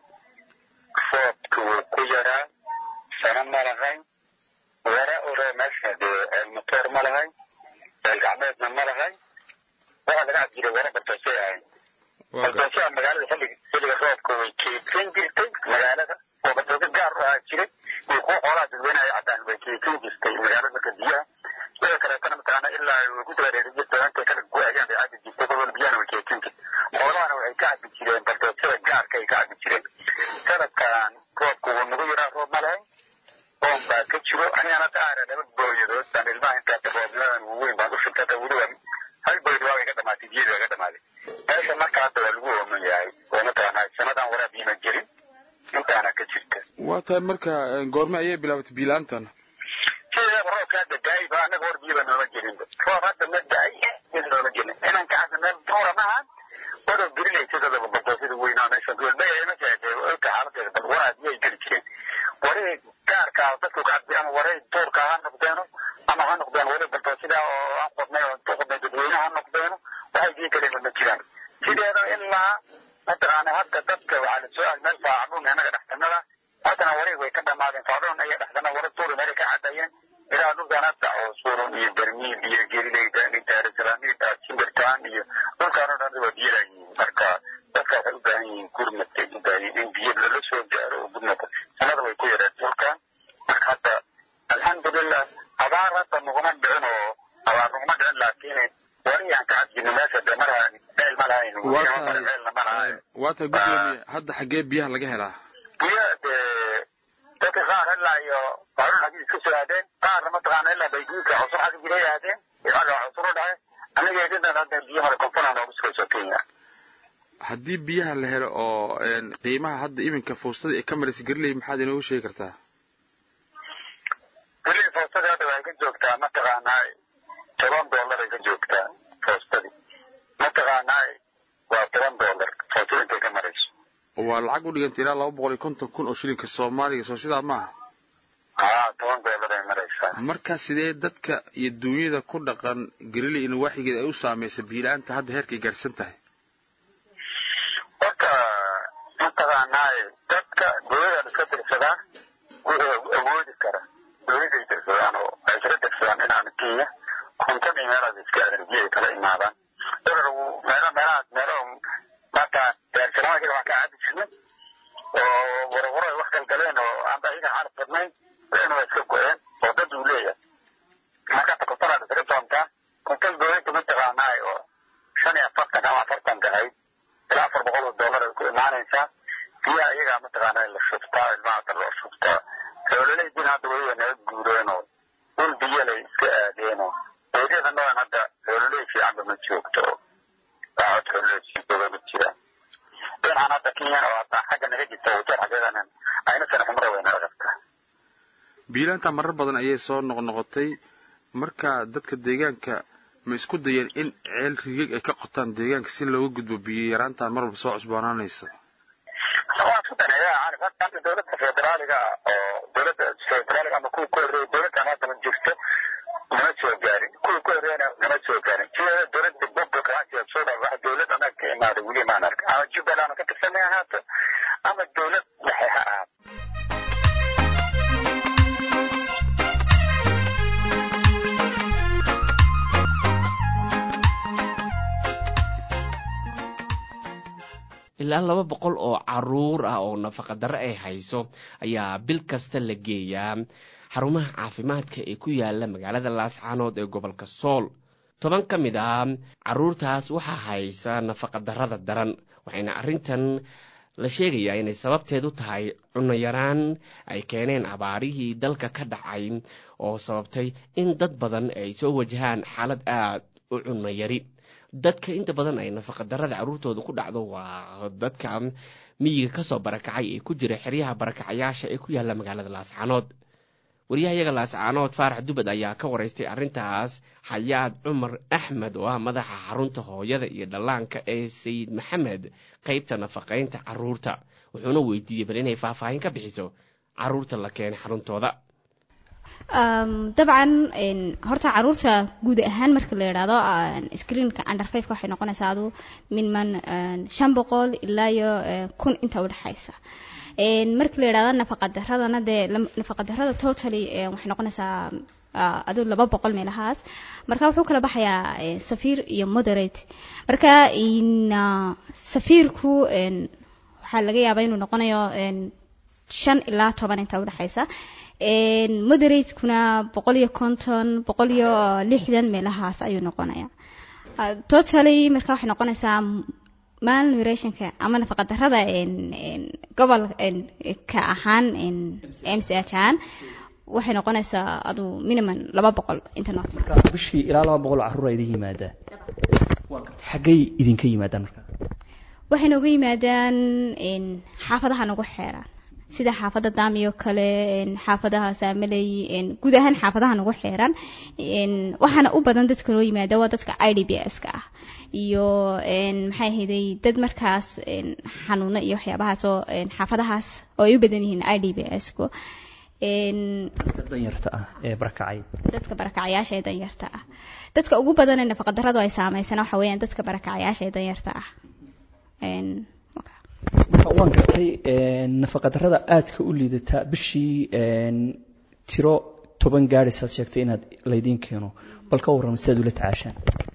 roobka wuu ku yaraa sano ma lahayn wara ore meesha dee ceelmatoor ma lahayn ceel gacmeedna ma lahayn waxaa laga cab jiray wara baldoosay ahayn baldoosyaa magaalada xilliga xilliga roobka way keedsan jirtay magaalada oo baldooso gaar u ahaa jiray iyo kuwa xoolaha dadweynaha caddaan way keedsan jirtay magaalada marka biyaha sidoo kaleetana mataqaana ilaa way ku dabareeri jirtay intay kala go-ayaan bay cabi jirtay gobol biyahana way keedsan jirtay xoolahana waxay ka cabi jireen baldoosada gaarka ay ka cabi jireen sanadkan roobku wuu nagu yaraa roob ma lahayn oon baa ka jiro anigana daara laba booyadood baan ilmaha intaata roobnimadan waaweyn baan u shubtay hata weliba hal booyad waa way ka dhamaatay biyadu waa ka dhamaaday meesha marka hadda waa lagu ooman yahay oo mataqaanaa sanadan waraa biima jirin intaana ka jirta waa tahay marka goorme ayay bilaabatay biilaantan sideedaba roobka hadda daay ba annaga hor biyaba nooma jirinba roob hadda ma daay nooma jirin inaan ka cabsa meel duura maahan wadow gelinaysa dadaba baldoosada weynaa meesha goolmaya ma sheegay olka xaaladeeda bal waraa biyay geli jireen waray gaarkaa dadku ka cabdi ama waray duurka ha noqdeeno ama ha noqdeen wari baldoosida oo aan qodnay oo intu qodnay dadweyne ha noqdeeno waxay biyo galeen ma jiraan sideeda ilaa mataqaana hadda dadka waxaa la soo aad meel faacadun annaga dhextanada haddana wareeg way ka dhamaadeen faacadun ayaa dhextana wara duuri meelay ka cadayeen ilaa dhulkan hadda oo suurun iyo bermiil iyo gerileyda iyo daarisalaamiid simbirtaan iyo dhulkaan oo dhan waa biyo laayihiin marka dadka waxay u baahan yihiin gurmadka u baahan yihiin in biyo lala soo gaaro oo gurmadka sanada way ku yareen dhulkan marka hadda alxamdulilah abaar hadda naguma dhicin oo abaar naguma dhicin laakiin wariyaan ka cadjino meesha de mar meel ma lahayn meelna ma lahayn waa tahay guddoomiye hadda xaggee biyaha laga helaa biyo dee dadka qaar ilaa iyo harun hadii iska soo aadeen qaarna mataqaana ilaa bayguudka cusur xagga jiray aadeen iyaga cusur u dhahay aniga idintan hadda biyo hore konfona noogu sugayso kenya haddii biyaha la helo oo qiimaha hadda iminka fuustada ee ka maraysa gariley maxaad inoogu sheegi kartaa gariley fuustadii hadda waxay ka joogtaa mataqaanaa toban dollar ay ka joogtaa fuustadii mataqaanaa waa toban dollar fuustada intay ka marayso waa lacag u dhiganta ilaa laba boqol iyo konton kun oo shilinka soomaaliga soo sidaa maaha haa toban dollar ay maraysaa marka sidee dadka iyo duunyada ku dhaqan galiley in waaxigeeda ay u saamaysa biila-aanta hadda heerka ay gaarsan tahay horta mataqaanaa dadka dowladaan iska dirsadaa wuxuu awoodi kara dowladay dirsadaan oo ay iska dirsadaan inaan kenya konton iyo meelaad iska aadan biyay kala imaadaan dolar meelo meelahaas meelo marka daarsalaama jira waan ka caadi jirnay oo warwaro ay wax galgaleen oo aan ayaga xaalad badnayn wayna waa iska go-een oo dad uu leeyahay marka ta kontonaad isaga doontaa konton dowladda mataqaanaa oo shan iyo afartan ama afartan tahay ilaa afar boqol oo dollar ay ku imaanaysaa biyaha iyagaa mataqaanaa la shubtaa ilmaha hadda loo shubtaa xoololeydiina hadda weliba naga guureenoo dhul biyalay iska aadeenoo dowladyada noocan hadda xoololey fiicanba ma joogto waxaad xoololey sii jooga ma jiraan dhinacan hadda kenyan oo hadda xagga naga jirta wajeer xaggeedanan ayna sana xumra way naga qabtaa biilaanta marar badan ayay soo noqnoqotay marka dadka deegaanka ma isku dayeen in ceel rigig ay ka qotaan deegaanka si looga gudbo biyo yaraantan mar walba soo cusboonaanaysa waa isku daneeya caarif hadda hadda dowladda federaaliga oo dowladda federaaliga ama kuwa ku horreeya dowladdan hadda ma jirto nama soo gaarin kuwa ku horreeyana nama soo gaarin sideeda dowladda gobolka hasiya soo dhaa wax dowlad anaga ka imaaday weli maan arka ama jubbaland ka tirsanay ahaato ilaa laba boqol oo caruur ah oo nafaqadarro ay hayso ayaa bil kasta la geeyaa xarumaha caafimaadka ee ku yaala magaalada laascaanood ee gobolka sool toban ka mid ah caruurtaas waxaa haysa nafaqadarrada daran waxayna arrintan la sheegayaa inay sababteedu tahay cunno yaraan ay keeneen abaarihii dalka ka dhacay oo sababtay in dad badan ay soo wajahaan xaalad aad u cunno yari dadka inta badan ay nafaqadarrada carruurtooda ku dhacdo waa dadka miyiga kasoo barakacay ee ku jira xeryaha barakacayaasha ee ku yaalla magaalada laascaanood waryahayaga laascaanood faarax dubad ayaa ka waraystay arrintaas xayaad cumar axmed oo ah madaxa xarunta hooyada iyo dhallaanka ee sayid maxamed qaybta nafaqaynta carruurta wuxuuna weydiiyey bal inay faahfaahin ka bixiso carruurta la keenay xaruntooda dabcan horta caruurta guud ahaan marka la yidhaahdo screenka under fiveka waxay noqonaysaa adu minman shan boqol ilaa iyo kun inta udhexaysa marka la yidhahdo nafaqadaradana dee nafaqadarada totally waxay noqonaysaa aduu laba boqol meelahaas marka wuxuu kala baxayaa safiir iyo moderate marka safiirku waxaa laga yaabaa inuu noqonayo shan ilaa toban inta udhexaysa moderatekuna boqol iyo konton boqol iyo lixdan meelahaas ayuu noqonaya totally marka waxay noqonaysaa malnurationka ama nafaqadarada gobol ka ahaan m c h ahaan waxay noqonaysaa adu minimum laba boqol inta noot bishii ilaa laba boqol caruura idin yimaadaan xaggay idinka yimaadaan marka waxay nooga yimaadaan xaafadaha nagu xeeraan sida xaafadda daamiyo kale xaafadaha saamaley guud ahaan xaafadaha nagu xeeran waxaana u badan dadka loo yimaada waa dadka i d b s ka ah iyo maxay ahayday dad markaas xanuuno iyo waxyaabahaas oo xaafadahaas oo ay u badan yihiin i d b s ku danyarta ah ee barakacay dadka barakacayaasha ee danyarta ah dadka ugu badan ee nafaqadaradu ay saameysana waxa weeyaan dadka barakacayaasha ee danyarta ah marka waan gartay nafaqadarada aadka u liidata bishii tiro toban gaadhaysaad sheegtay inaad laydiin keeno bal ka warrama sidaad ula tacaashaan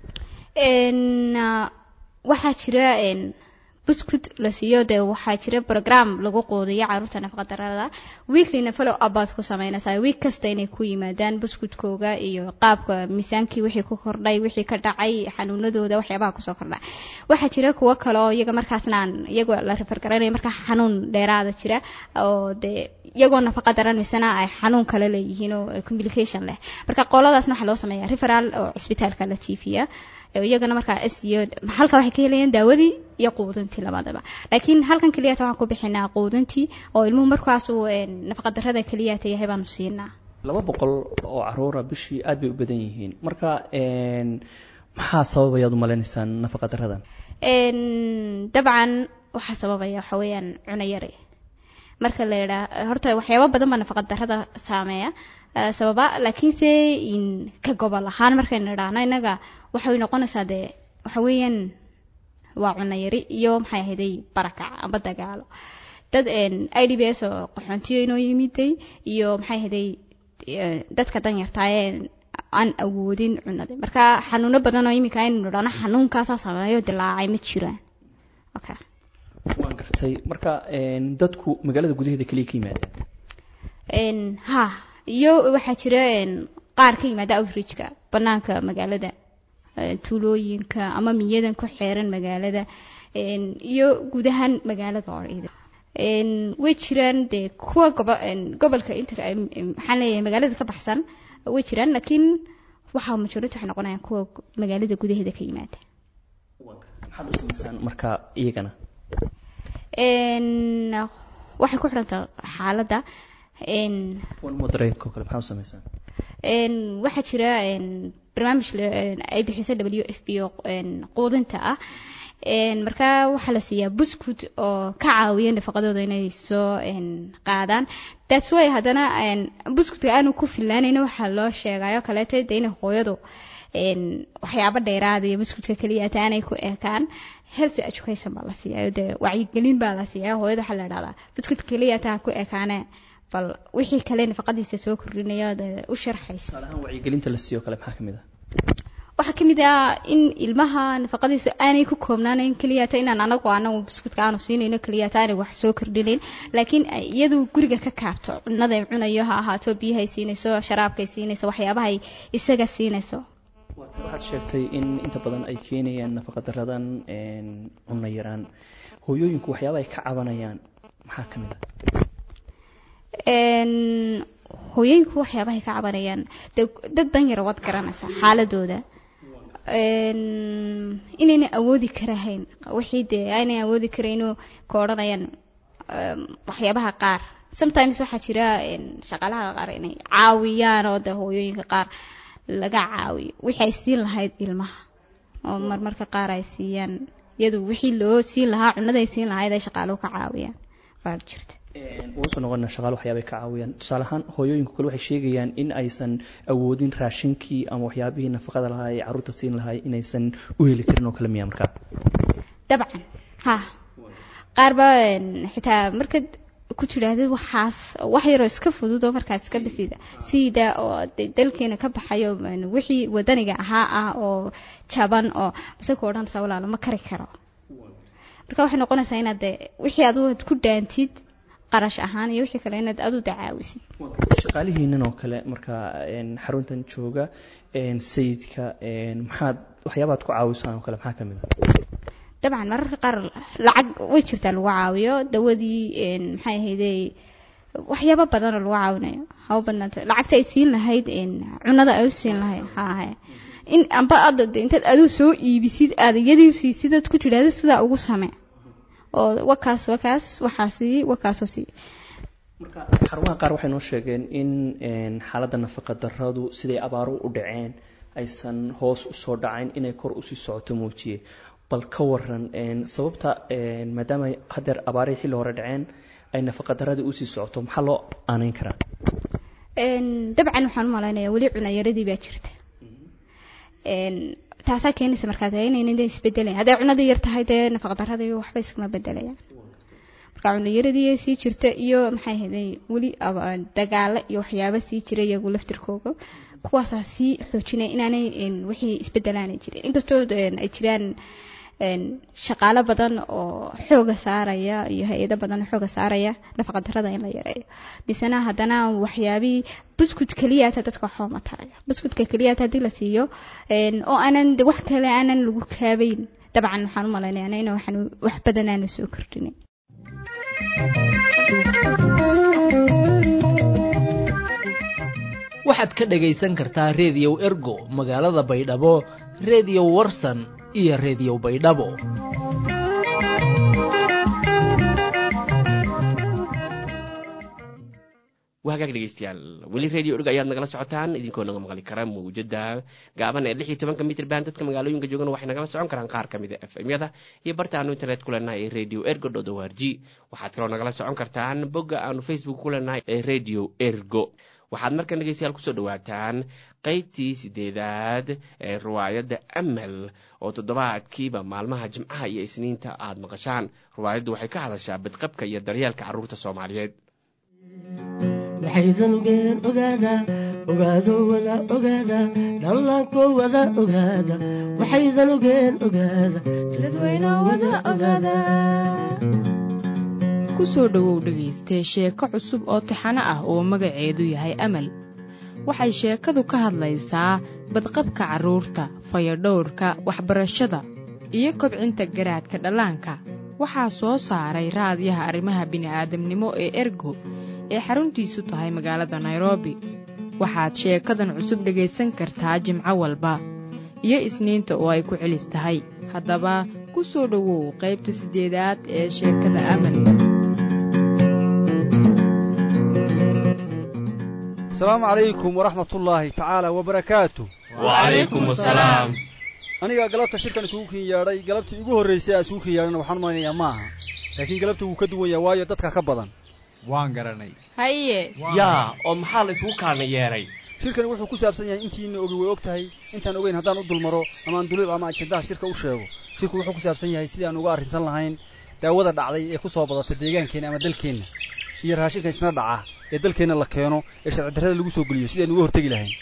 waxaa jira buskud la siiyo dee waxaa jira program lagu quudiyo caruurta nafaqadarada weeklyna follow abaad ku sameynaysaa week kasta inay ku yimaadaan buskudkooga iyo qaabka miisaankii wixii ku kordhay wixii ka dhacay xanuunadooda waxyaabaha kusoo kordha waxaa jira kuwo kale oo iyaga markaasna aan iyagoo la rifar garanayo markaa xanuun dheeraada jira oo dee iyagoo nafaqa daran misena ay xanuun kale leeyihiin oo complication leh marka qoladaasna waxaa loo sameeyaa referal oo cisbitaalka la jiifiya iyagana markaa s iyo halka waxay ka helayaan daawadii iyo quudintii labadaba laakiin halkan keliyata waxaan ku bixinaa quudintii oo ilmuhu markaas uu nafaqadarada keliyata yahay baanu siinaa laba boqol oo caruura bishii aad bay u badan yihiin marka maxaa sababayaad u maleynaysaan nafaqadaradan dabcan waxaa sababaya waxa weeyaan cuno yari marka la yidhaa horta waxyaabo badan baa nafaqadarada saameeya sababa laakiinse ka gobol ahaan markaynu idhaahno innaga waxay noqonaysaa dee waxa weeyaan waa cuno yari iyo maxay ahayday barakac amba dagaalo dad i d b s oo qaxoontiyo inoo yimiday iyo maxay ahayday dadka danyartaa ee aan awoodin cunada marka xanuuno badan oo iminka aynu idhaahno xanuunkaasaa sameeyo dilaacay ma jiraan okay waan gartay marka dadku magaalada gudaheeda keliya ka yimaadeen ha iyo waxaa jira qaar ka yimaada outreachka banaanka magaalada tuulooyinka ama miyadan ku xeeran magaalada iyo guud ahaan magaalada oo ciidan way jiraan dee kuwa gobolka inta maxaan leeyahay magaalada ka baxsan way jiraan laakiin waxaa majority waxay noqonayaan kuwa magaalada gudaheeda ka yimaada maxaad u samaysaan marka iyagana waxay ku xidhantaa xaaladda moderateoo kale maxaa u samaysaan waxaa jira barnaamij ay bixiso w f b o quudinta ah markaa waxaa la siiyaa buskud oo ka caawiya nafaqadooda inay soo qaadaan that's way haddana buskudka aanu ku filaanayna waxaa loo sheegayo kaleeto de inay hooyadu waxyaabo dheeraada iyo buskudka keliya ata aanay ku ekaan healthy education baa la siiyaa dee wacyigelin baa la siiyaa hooyada waxaa la dhahdaa buskudka keliya ata ku ekaane bal wixii kale nafaqadiisa soo kordhinaya dee u sharxaysa wacyigelinta la siiyo kale maxaa kamid ah waxaa ka mid ah in ilmaha nafaqadiisu aanay ku koobnaanayn keliyata inaan anagu anagu buskudka aanu siinayno keliyata aanay wax soo kordhinayn laakiin iyadu guriga ka kaabto cunaday cunayo ha ahaato biyahay siinayso sharaabkay siinayso waxyaabahay isaga siinayso waxaad sheegtay in inta badan ay keenayaan nafaqadaradan cunno yaraan hooyooyinku waxyaaba ay ka cabanayaan maxaa ka mid ah hooyooyinku waxyaabahay ka cabanayaan dad dan yara waad garanaysaa xaaladooda inayna awoodi karahayn wixii dee aynay awoodi karayno ka odhanayaan waxyaabaha qaar sometimes waxaa jira shaqaalaha qaar inay caawiyaan oo de hooyooyinka qaar laga caawiyo wixii ay siin lahayd ilmaha oo marmarka qaar ay siiyaan iyadu wixii loo siin lahaa cunada ay siin lahayd ay shaqaaluhu ka caawiyaan baa jirta uusoo noqona shaqaale waxyaabay ka caawiyaan tusaale ahaan hooyooyinku kale waxay sheegayaan in aysan awoodin raashinkii ama waxyaabihii nafaqada lahaa ee carruurta siin lahaa inaysan u heli karin oo kale miya markaa dabcan ha qaarba xitaa markaad ku tidhaahdid waxaas wax yaroo iska fudud oo markaas iska bisida siida oo dalkeena ka baxayo wixii wadaniga ahaa ah oo jaban oo mase ku odhanaysaa walaalo ma kari karo marka waxay noqonaysaa inaad de wixii adu ku dhaantid qarash ahaan iyo wixii kale inaad adu dacaawisid shaqaalihiinan oo kale markaa xaruntan jooga sayidka maxaad waxyaabaad ku caawisaan oo kale maxaa ka mid a dabcan mararka qaar lacag way jirtaa lagu caawiyo dawadii maxay ahayde waxyaabo badanoo lagu caawinayo haba badnaanta lacagta ay siin lahayd cunada ay u siin lahayd ha ahe in amba aad intaad aduu soo iibisid aad iyadii siisid ood ku tidhaahda sidaa ugu same oo wakaas wakaas waxaa sii wakaasoo sii xarumaha qaar waxay noo sheegeen in xaaladda nafaqa daradu siday abaaru u dhaceen aysan hoos usoo dhacayn inay kor usii socoto muujiye bal ka waran sababta maadaama hadeer abaarihii xilli hore dhaceen ay nafaqa daradii usii socoto maxaa loo aanayn karaa dabcan waxaan u malaynaya weli cunayaradii baa jirta taasaa keenaysa markaas inayna isbedelayan hadday cunadii yar tahay dee nafaqadaradii waxba iskama bedelayaan marka cunayaradii sii jirta iyo maxay ahayday weli dagaalo iyo waxyaaba sii jira iyagu laftirkooga kuwaasaa sii xoojinaya inaanay wixii isbedelaanay jirin inkastoo ay jiraan shaqaalo badan oo xooga saaraya iyo hay-ado badan oo xooga saaraya nafaqadarada in la yareeyo misena haddana waxyaabihii buskut keliyata dadka waxba ma taraya buskutka keliyata haddii la siiyo oo aanan wax kale aanan lagu kaabayn dabcan waxaan u malaynaya in waxaan wax badan aanu soo kordhinin waxaad ka dhagaysan kartaa reediyow ergo magaalada baydhabo reediyo warsan iyo reediyo baydhabo waa hagaag dhegeystayaal weli radio erg ayaad nagala socotaan idinkoo naga maqli kara mawjada gaaban ee lix iyo tobanka mitr band dadka magaalooyinka joogana waxay nagala socon karaan qaar ka mida f m-yada iyo barta aanu internet ku leenahay ee radio ergo dot o r g waxaad kaloo nagala socon kartaan bogga aanu facebook ku leenahay ee radio ergo waxaad markan dhegeystayaal kusoo dhawaataan qaybtii sideedaad ee riwaayadda amal oo toddobaadkiiba maalmaha jimcaha iyo isniinta aad maqashaan riwaayaddu waxay ka hadashaa badqabka iyo daryeelka carruurta soomaaliyeed waxaydanugeen ogaada ogaado wada ogaada dhallaanko wada ogaada waxaydanugeen ogaada dadweyno wada ogaada ku soo dhowow dhegaystee sheeko cusub oo taxano ah oo magaceedu yahay amal waxay sheekadu ka hadlaysaa badqabka carruurta fayadhowrka waxbarashada iyo kobcinta garaadka dhallaanka waxaa soo saaray raadyaha arrimaha bini'aadamnimo ee ergo ee xaruntiisu tahay magaalada nairobi waxaad sheekadan cusub dhegaysan kartaa jimco walba iyo isniinta oo ay ku celis tahay haddaba ku soo dhowow qaybta siddeedaad ee sheekada amal asalaamu calaykum waraxmatullaahi tacaala wabarakaatu wacalaykum asalaam aniga galabta shirkan isugu kin yeedhay galabtii igu horraysay aa isugu kin yeedhana waxaan malaynayaa ma aha laakiin galabta wuu ka duwan yaha waayo dadka ka badan waan garanay haye yaa oo maxaa la isugu kaalna yeedhay shirkani wuxuu ku saabsan yahay intiina ogi way og tahay intaan ogeyn haddaan u dulmaro ama aan dulib ama ajendaha shirka u sheego shirku wuxuu ku saabsan yahay sidii aan uga arrinsan lahayn daawada dhacday ee ku soo badata deegaankeenna ama dalkeenna iyo raashinka isna dhaca ee dalkeenna la keeno ee sharci darrada lagu soo geliyo sidii aan uga hortegi lahayn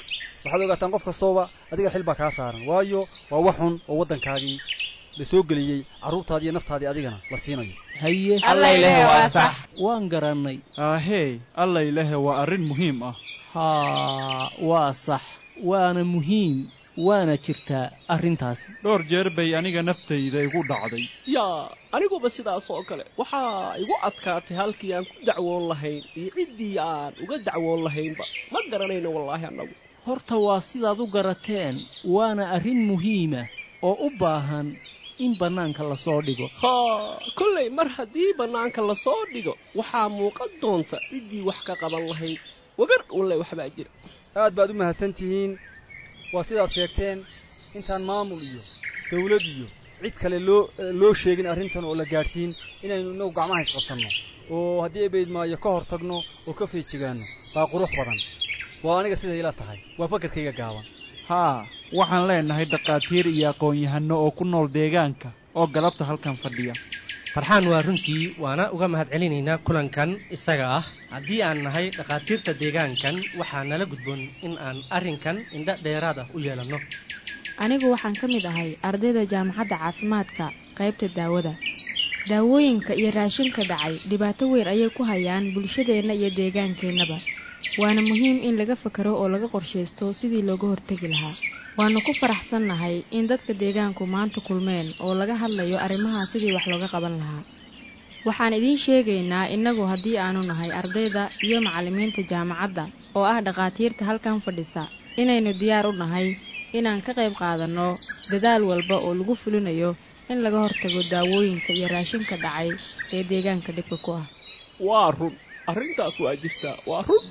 waxaad ogaataan qof kastooba adiga xil baa kaa saaran waayo waa wax xun oo waddankaagii la soo geliyey carruurtaadii iyo naftaadii adigana la siinayo haye Allayleh waa sax. waan garannay aahee allaylehe waa arrin muhiim ah haa waa sax waana muhiim waana jirtaa arrintaasi dhowr jeer bay aniga naftayda igu dhacday yaa aniguba sidaas oo kale waxaa igu adkaatay halkii aan ku dacwoon lahayn iyo ciddii aan uga dacwoon lahaynba ma garanayno wallaahi annagu horta waa sidaad u garateen waana arrin muhiima oo u baahan in bannaanka lasoo dhigo haa kollay mar haddii bannaanka lasoo dhigo waxaa muuqan doonta ciddii wax ka qaban lahayd wagar walle waxbaa jira aad baad u mahadsan tihiin waa sidaad sheegteen intaan maamul iyo dawlad iyo cid kale loo loo sheegin arrintan oo la gaadhsiin inaynu innagu gacmaha isqabsanno oo haddii ebaydmaayo ka hor tagno oo ka feejigaanno baa qurux badan waa aniga siday ila tahay waa fakarkayga gaaban haa waxaan leenahay dhakhaatiir iyo aqoon-yahanno oo ku nool deegaanka oo galabta halkan fadhiya farxaan waa runtii waana uga mahadcelinaynaa kulankan isaga ah haddii aan nahay dhakhaatiirta deegaankan waxaa nala gudboon in aan arrinkan indho dheeraad ah u yeelanno anigu waxaan ka mid ahay ardayda jaamacadda caafimaadka qaybta daawada daawooyinka iyo raashinka dhacay dhibaato weyn ayay ku hayaan bulshadeenna iyo deegaankeennaba waana muhiim in laga fakaro oo laga qorshaysto sidii looga hortegi lahaa waannu ku faraxsannahay in dadka deegaanku maanta kulmeen oo laga hadlayo arrimaha sidii wax looga qaban lahaa waxaan idiin sheegaynaa innagu haddii aanu nahay ardayda iyo macallimiinta jaamacadda oo ah dhakhaatiirta halkan fadhisa inaynu diyaar u nahay inaan ka qayb qaadanno dadaal walba oo lagu fulinayo in laga hortago daawooyinka iyo raashinka dhacay ee deegaanka dhibka ku ah waa run arrintaas waa jirtaa waa run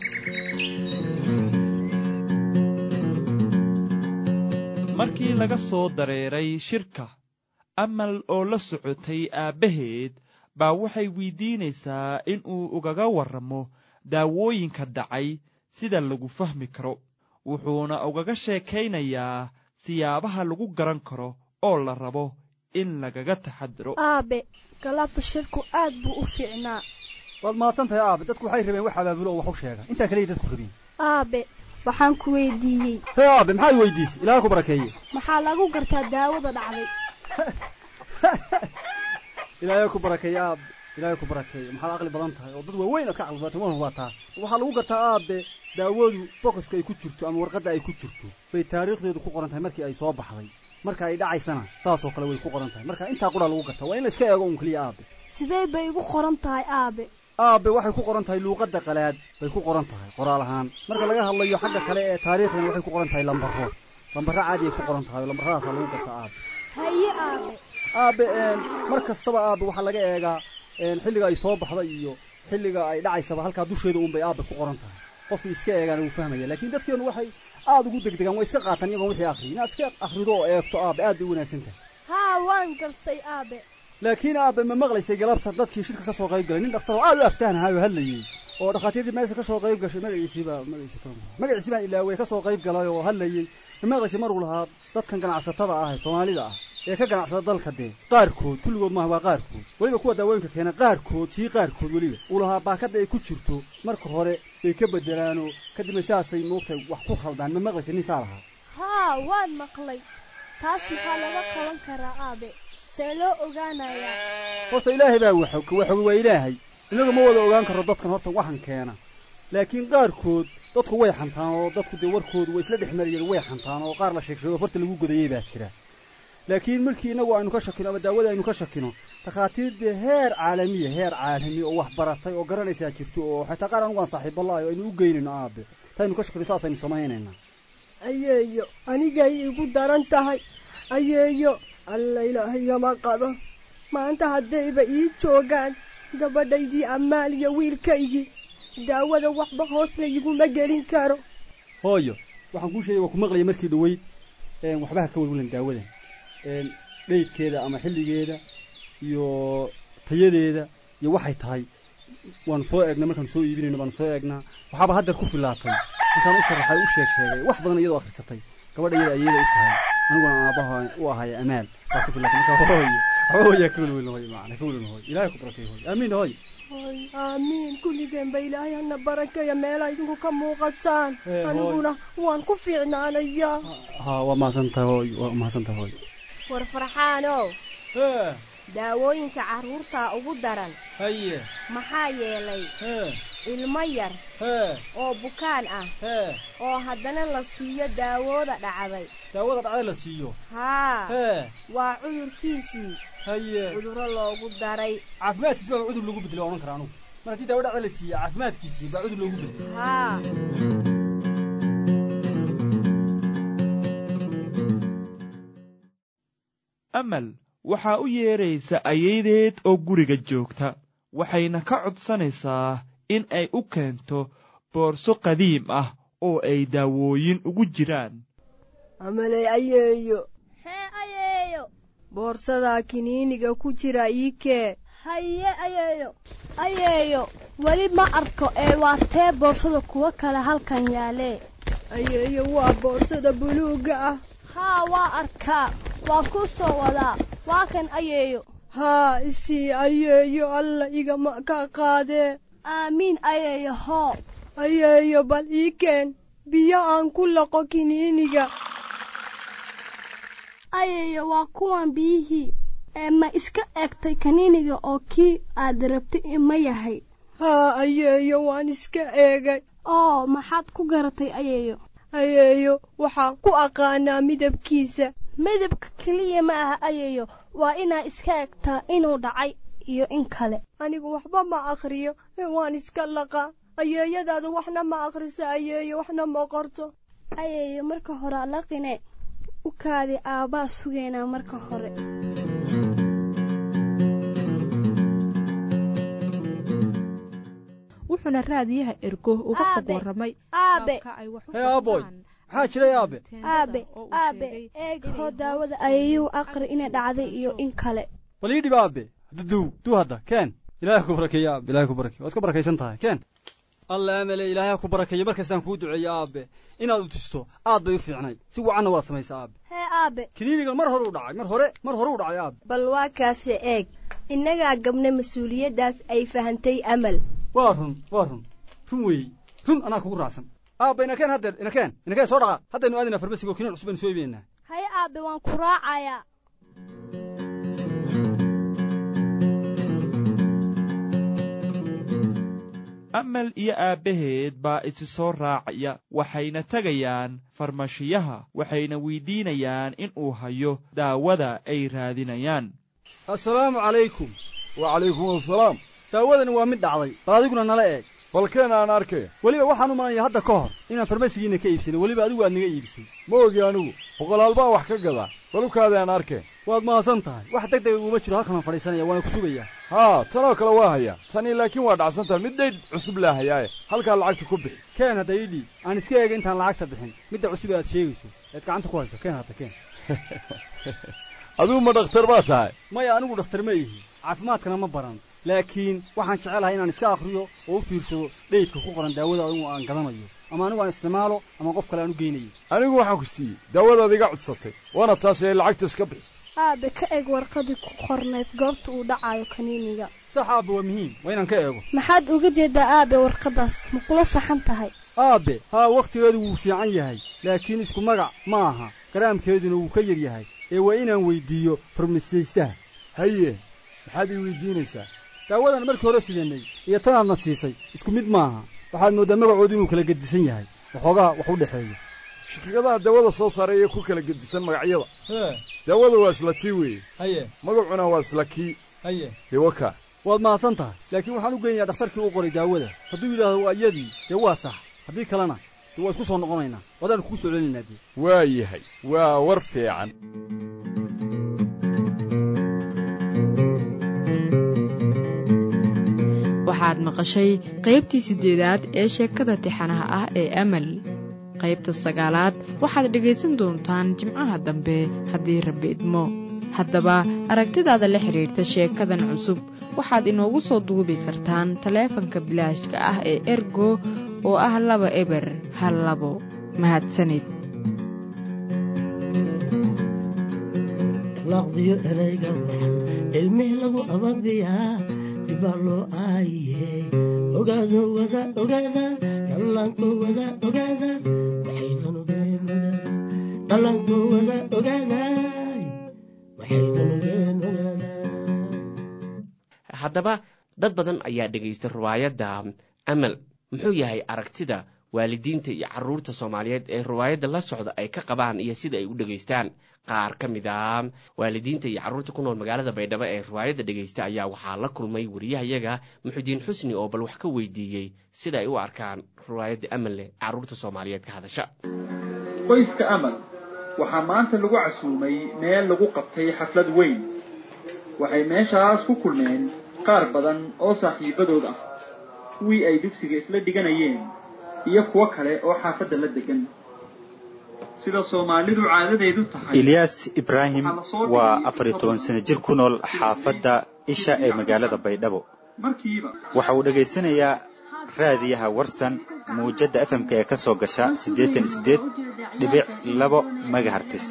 markii laga soo dareeray shirka amal oo la socotay aabbaheed baa waxay weydiinaysaa in uu ugaga warramo daawooyinka dhacay sida lagu fahmi karo wuxuuna ugaga sheekaynayaa siyaabaha lagu garan karo oo la rabo in lagaga taxadiro aabe galabta shirku aad buu u fiicnaa waad mahadsan tahay aabe dadku waxay rabeen wax abaabulo oo wax u sheega intaa kaliya dadku rabeen aabe waxaan ku weydiiyey hee aabe maxaad weydiisay ilaaha ku barakeeye maxaa lagu gartaa daawada dhacday ilaahay ku barakeeye aabe ilaahay ku barakeeye maxaad aqli badan tahay oo dad waaweyn aad ka caqli badan tahay waa taa waxaa lagu gartaa aabe daawadu bokoska ay ku jirto ama warqadda ay ku jirto bay taariikhdeedu ku qoran tahay markii ay soo baxday marka ay dhacaysana saasoo kale way ku qoran tahay marka intaa qura lagu gartaa waa in la iska eego un keliya aabe sidee bay igu qoran tahay aabe aabe waxay ku qoran tahay luuqadda qalaad bay ku qoran tahay qoraal ahaan marka laga hadlayo xagga kale ee taariikhdana waxay ku qoran tahay lambaro lambaro caadi ay ku qoran tahay oo lambaradaasaa lagu gartaa aabe haye aabe aabe mar kastaba aabe waxaa laga eegaa xilliga ay soo baxda iyo xilliga ay dhacaysaba halkaa dusheeda un bay aabe ku qoran tahay qofkii iska eegaana wuu fahmaya laakiin dadkeenu waxay aada ugu degdegaan way iska qaataan iyagoon wixii akhriyin inaad iska akhrido oo eegto aabe aad bay u wanaagsan tahay haa waan gartay aabe laakiin aabe ma maqlaysay galabta dadkii shirka ka soo qayb galay nin dhakhtar oo aad u aftaanahay oo hadlayey oo dhakhaatiirtii meesha ka soo qayb gashay magaciisiiba magaciisi baan ilaawey ka soo qayb galay oo hadlayey ma maqlaysay maruu lahaa dadkan ganacsatada ah ee soomaalida ah ee ka ganacsada dalka dee qaarkood kulligood maaha waa qaarkood weliba kuwa daawooyinka keena qaarkood sii qaarkood weliba uu lahaa baakadda ay ku jirto marka hore bay ka bedelaanoo kadibna saasay moogtahay wax ku khaldaan ma maqlaysay nin saa lahaa haa waan maqlay taas maxaa laga qaban karaa aabe see loo ogaanayaa horta ilaahay baa waxog waxog waa ilaahay innagu ma wada ogaan karro dadkan horta waxan keena laakiin qaarkood dadku way xantaan oo dadku dee warkoodu way isla dhex marayeen way xantaan oo qaar la sheeg sheego farta lagu godayey baa jira laakiin markii innagu aynu ka shakino ama daawada aynu ka shakino takhaatiir dee heer caalamiya heer caalami oo wax baratay oo garanaysaa jirto oo xataa qaar anugu aan saaxiiballahay oo aynu u geynayno aabe taynu ka shakino saasaynu samaynaynaa ayeeyo anigay igu daran tahay ayeeyo alla ilaahayama qado maanta haddayba ii joogaan gabadhaydii ammaal iyo wiilkaygii daawada waxba hoos layguma gelin karo hooyo waxaan kuu sheegay waa ku maqlaya markii dhoweyd waxbaha ka welwelan daawadan dheydkeeda ama xilligeeda iyo tayadeeda iyo waxay tahay waanu soo eegnaa markaanu soo iibinayno baanu soo eegnaa waxaaba haddeer ku filaatay markaan u sharaxay u sheeg sheegay wax badan iyadoo akhrisatay gabadha iyada ayada u tahay aniguna aabaha u ahaya amaal waa ku filaatay marka hooyo waxba hooyaa ka welwelin hooyo macana ka welwelin hooyo ilaahay ku barakay hooyo aamiin hooyo aamiin kulligeenba ilaahay hana barakeeya meela idinku ka muuqataan aniguna waan ku fiicnaanayaa ha waa mahadsantahay hooy waa mahadsantahay hooy war farxaanow daawooyinka carruurta ugu daran haye maxaa yeelay ilmo yar oo bukaan ah oo haddana la siiyo daawooda dhacday daawada dhacday la siiyo haa waa cudurkiisii haye cudurro loogu daray caafimaadkiisi baa cudur loogu bedelo odhan kara anugu mar haddii daawo dhacday la siiya caafimaadkiisii baa cudur loogu bedelo haa amal waxaa u yeedhaysa ayaydeed oo guriga joogta waxayna ka codsanaysaa in ay u keento boorso qadiim ah oo ay daawooyin ugu jiraan amaley ayeeyo hee ayeeyo boorsadaa kiniiniga ku jira ii kee haye ayeeyo ayeeyo weli ma arko ee waa tee boorsada kuwa kale halkan yaalee ayeeyo waa boorsada buluugga ah haa waa arkaa waa kuu soo wadaa waa kan ayeeyo haa isii ayeeyo alla igama ka qaadee aamiin ayeeyo hoo ayeeyo bal ii keen biyo aan ku laqo kiniiniga ayeeyo waa kuwan biyihii ee ma iska egtay kaniiniga oo kii aad rabtay ma yahay haa ayeeyo waan iska eegay oo maxaad ku garatay ayeeyo ayeeyo waxaan ku aqaanaa midabkiisa midabka keliya ma aha ayeeyo waa inaa iska egtaa inuu dhacay iyo in kale anigu waxba ma akhriyo waan iska laqaa ayeeyadaada waxna ma akhrisa ayeeyo waxna ma qorto ayeeyo marka hore alaqine u kaadi aabbaa sugaynaa marka hore wuxuuna raadiyaha ergo uga xog warramay aabe hee aaboy maxaa jiray aabe aabe aabe eeg hoo daawada ayayuu aqri inay dhacday iyo in kale bal ii dhib aabe duw duu hadda keen ilaahay ku barakeeya aabe ilaahay ku barakeeya waad ka barakaysan tahay keen alla amale ilaahay ku barakeeya markastaan kuu duceeya aabe inaad u tusto aad bay u fiicnayd si wacanna waad samaysaa aabe hee aabe kiniinigan mar hore u dhacay mar hore mar hore u dhacay aabe bal waa kaase eeg innagaa gabna mas-uuliyaddaas ay fahantay amal waa run waa run run weeye run anaa kugu raacsan aabba inakeen haddeer inakeen inakeen soo dhaqa haddaynu aadinaa farmasiga oo kiniin cusub aynu soo iibinaynaa haye aabe waan ku raacayaa amal iyo aabbaheed baa isi soo raacaya waxayna tegayaan farmashiyaha waxayna weydiinayaan in uu hayo daawada ay raadinayaan assalaamu calaykum wacalaykum assalaam daawadani waa mid dhacday bal adiguna nala eeg balkeen aan arkay weliba waxaan u malanaya hadda ka hor inaan farmasigiinna ka iibsanay weliba adigu aad naga iibisay ma ogi anigu boqolaal baan wax ka gadaa balukaada aan arkeen waad mahadsan tahay wax deg dega uguma jiro halkanaan fadhiisanaya waana ku sugayaa haa tanoo kale waa hayaa tanii laakiin waa dhacsan tahay mid dhaydh cusub laa hayaaye halkaa lacagta ku bixi keen hadda ii dhiib aan iska eega intaan lacagta bixin midda cusub ee aad sheegayso eed gacanta ku hayso keen hadda keen adigu ma dhakhtar baa tahay maya anigu dhakhtar ma ihi caafimaadkana ma baran laakiin waxaan jecelahay inaan iska akhriyo oo u fiirsado dheydka ku qoran daawada anigu aan gadanayo ama anigu aan isticmaalo ama qof kale aan u geynayo anigu waxaan ku siiyey daawadaad iga codsatay waana taasi ay lacagta iska bixi aabe ka eeg warqadii ku qornayd goorta uu dhacayo kaniiniga sax aabe waa muhiim waa inaan ka eego maxaad uga jeedaa aabe warqadaas ma kula saxan tahay aabe haa wakhtigeedu wuu fiican yahay laakiin isku magac ma aha garaamkeeduna wuu ka yar yahay ee waa inaan weyddiiyo farmasiyaystaha haye maxaad ii weydiinaysaa daawadan markii hore sidanay iyo tanaadna siisay isku mid maaha waxaad mooddaa magacoodu inuu kala gedisan yahay waxoogaa wax u dhexeeya shirkadaha daawada soo saaray ee ku kala gedisan magacyada hee daawada waa isla tii weeye haye magacuna waa isla kii haye dee wakaa waad mahadsan tahay laakiin waxaan u geynayaa dhakhtarkii u qoray daawada hadduu yidhaahdo waa iyadii dee waa sax haddii kalena dee waa isku soo noqonaynaa wadaanu kugu soo celinaynaa dee waa yahay waa war fiican waxaad maqashay qaybtii siddeedaad ee sheekada tixanaha ah ee amal qaybta sagaalaad waxaad dhegaysan doontaan jimcaha dambe haddii rabbi idmo haddaba aragtidaada la xidhiirta sheekadan cusub waxaad inoogu soo duubi kartaan taleefanka bilaashka ah ee ergo oo ah laba eber hal labo mahadsanid laqdiyo erayga waxan cilmih lagu ababiyaa dibaa loo aaye ogaado wada ogaada dhallaanko wada ogaada waxaydan ogeen ogaada dhallaanko wada ogaada waxaydan ogeen ogaada haddaba dad badan ayaa dhegaysta riwaayadda amal muxuu yahay aragtida waalidiinta iyo caruurta soomaaliyeed ee riwaayadda la socda ay ka qabaan iyo sida ay u dhegaystaan qaar ka mid a waalidiinta iyo carruurta ku nool magaalada baydhabo ee riwaayadda dhegaysta ayaa waxaa la kulmay wariyahayaga muxudiin xusni oo bal wax ka weydiiyey sida ay u arkaan riwaayadda amalle carruurta soomaaliyeed ka hadasha qoyska amal waxaa maanta lagu casuumay meel lagu qabtay xaflad weyn waxay meeshaas ku kulmeen qaar badan oo saaxiibadood ah kuwii ay dugsiga isla dhiganayeen iyo kuwo kale oo xaafadda la degan sida soomaalidu caadadeedu tahay ilyaas ibraahim waa afar iyo toban sano jir ku nool xaafadda isha ee magaalada baydhabo markiiba waxa uu dhegaysanayaa raadiyaha warsan muujadda fmk ee ka soo gasha siddeetan siddeed dhibic labo megahartis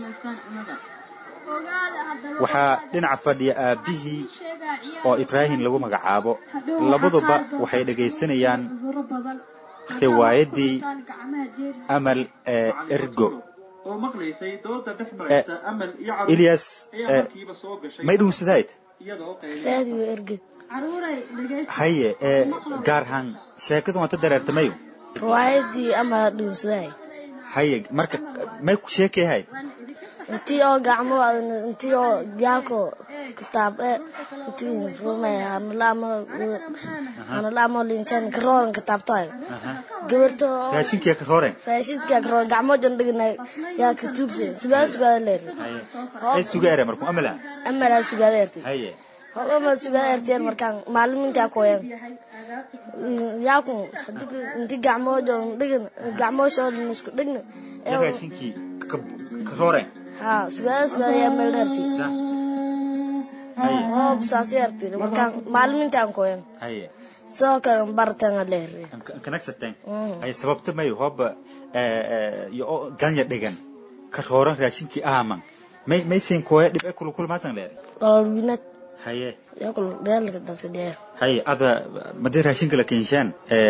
waxaa dhinaca fadhiya aabbihii oo ibraahim lagu magacaabo labaduba waxay dhegaysanayaan riwaayaddii amal ee ergo oo maqlaysay dooda dhex maraysa amal iyo ilyas ayaa markiiba soo gashay may dhuunsadayd iyadoo raadiyo erge haye ee gaarhaan sheekadu waanta dareertamayo riwaayadii ama dhuunsaday haye marka may ku sheekeyahay intii oo gacmo intii oo gaalko kitaab e intii rumay hanalaamo hanalaamo linsan karoon kitaabtoy gabarto raashinkiya ka rooreen raashinkiya karoon gacmo jon dhignay yaa ka tuugse sugaada sugaada leer ay sugaare marku amala amala sugaada erti haye hobama sugaada erteen markaan maalimintaa koyan yaaku inti gacmo jon dhigin gacmo shoo isku dhigna raashinkii ka rooreen ha sugaada sugaada yaa meel dheerti hoob saasi erti markaan maalimintaan koyan haye sidoo kale bartanga leere kanagsateen haye sababta mayo hooba yo ganya dhigan ka rooran raashinkii aaman may may siin kooya dhib e kulu kulmaasan leer dolwinad haye yakul dheerlaka dadka dheer haye ada madii raashinka la keenshaan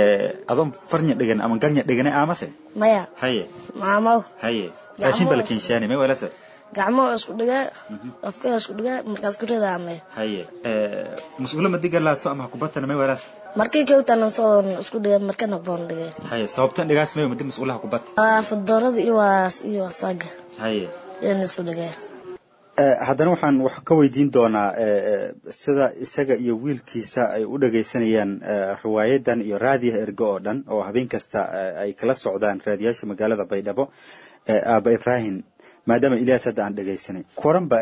adoon farnya dhigan ama ganya dhigane aamase maya haye maamaw haye raashin ba la keenshaane may walase gacmo isku dhigaa afka isku dhigaa markaas ku ridaame haye mas-uula madiga laaso ama hakubatana may walaas markii kawtanan soo isku dhiga markana boon dhigay haye sababtan dhigaas mayo madi mas-uulaha kubata fadorada iyo waas iyo wasaga haye yan isku dhigaa haddana waxaan wax ka weydiin doonaa sida isaga iyo wiilkiisa ay u dhagaysanayaan riwaayadan iyo raadiyaha ergo oo dhan oo habeen kasta ay kala socdaan raadiyaasha magaalada baydhabo aaba ibrahim maadaama ilyaas hadda aan dhegaysanay koranba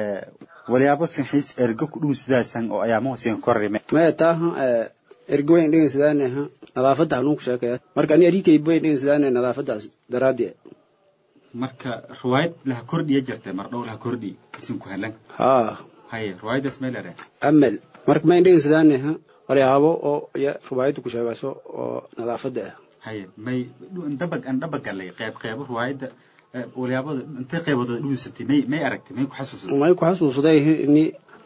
walyaabo sinxiis ergo ku dhun sidaasan oo ayaamahu sin korrime maya taaha ergo wayn dhegaynsadaanaha nadaafadda hanuun ku sheekaya marka ani arikayba wayn dhegaynsadaanaya nadaafaddaas daraaddeed marka riwaayad laha kordhiya jirtay mar dhow laha kordhi isinku helan haa haye riwaayaddaas may lere amal marka mayn dhegaynsadaanaha walyaabo oo ya riwaayadda ku sheegayso oo nadaafadda ah haye may dabag aan dabagalay qeyb qeybo riwaayadda walyaabada intay qeybooda dhuusatay may may aragtay may ku xasuusatay may ku xasuusday ini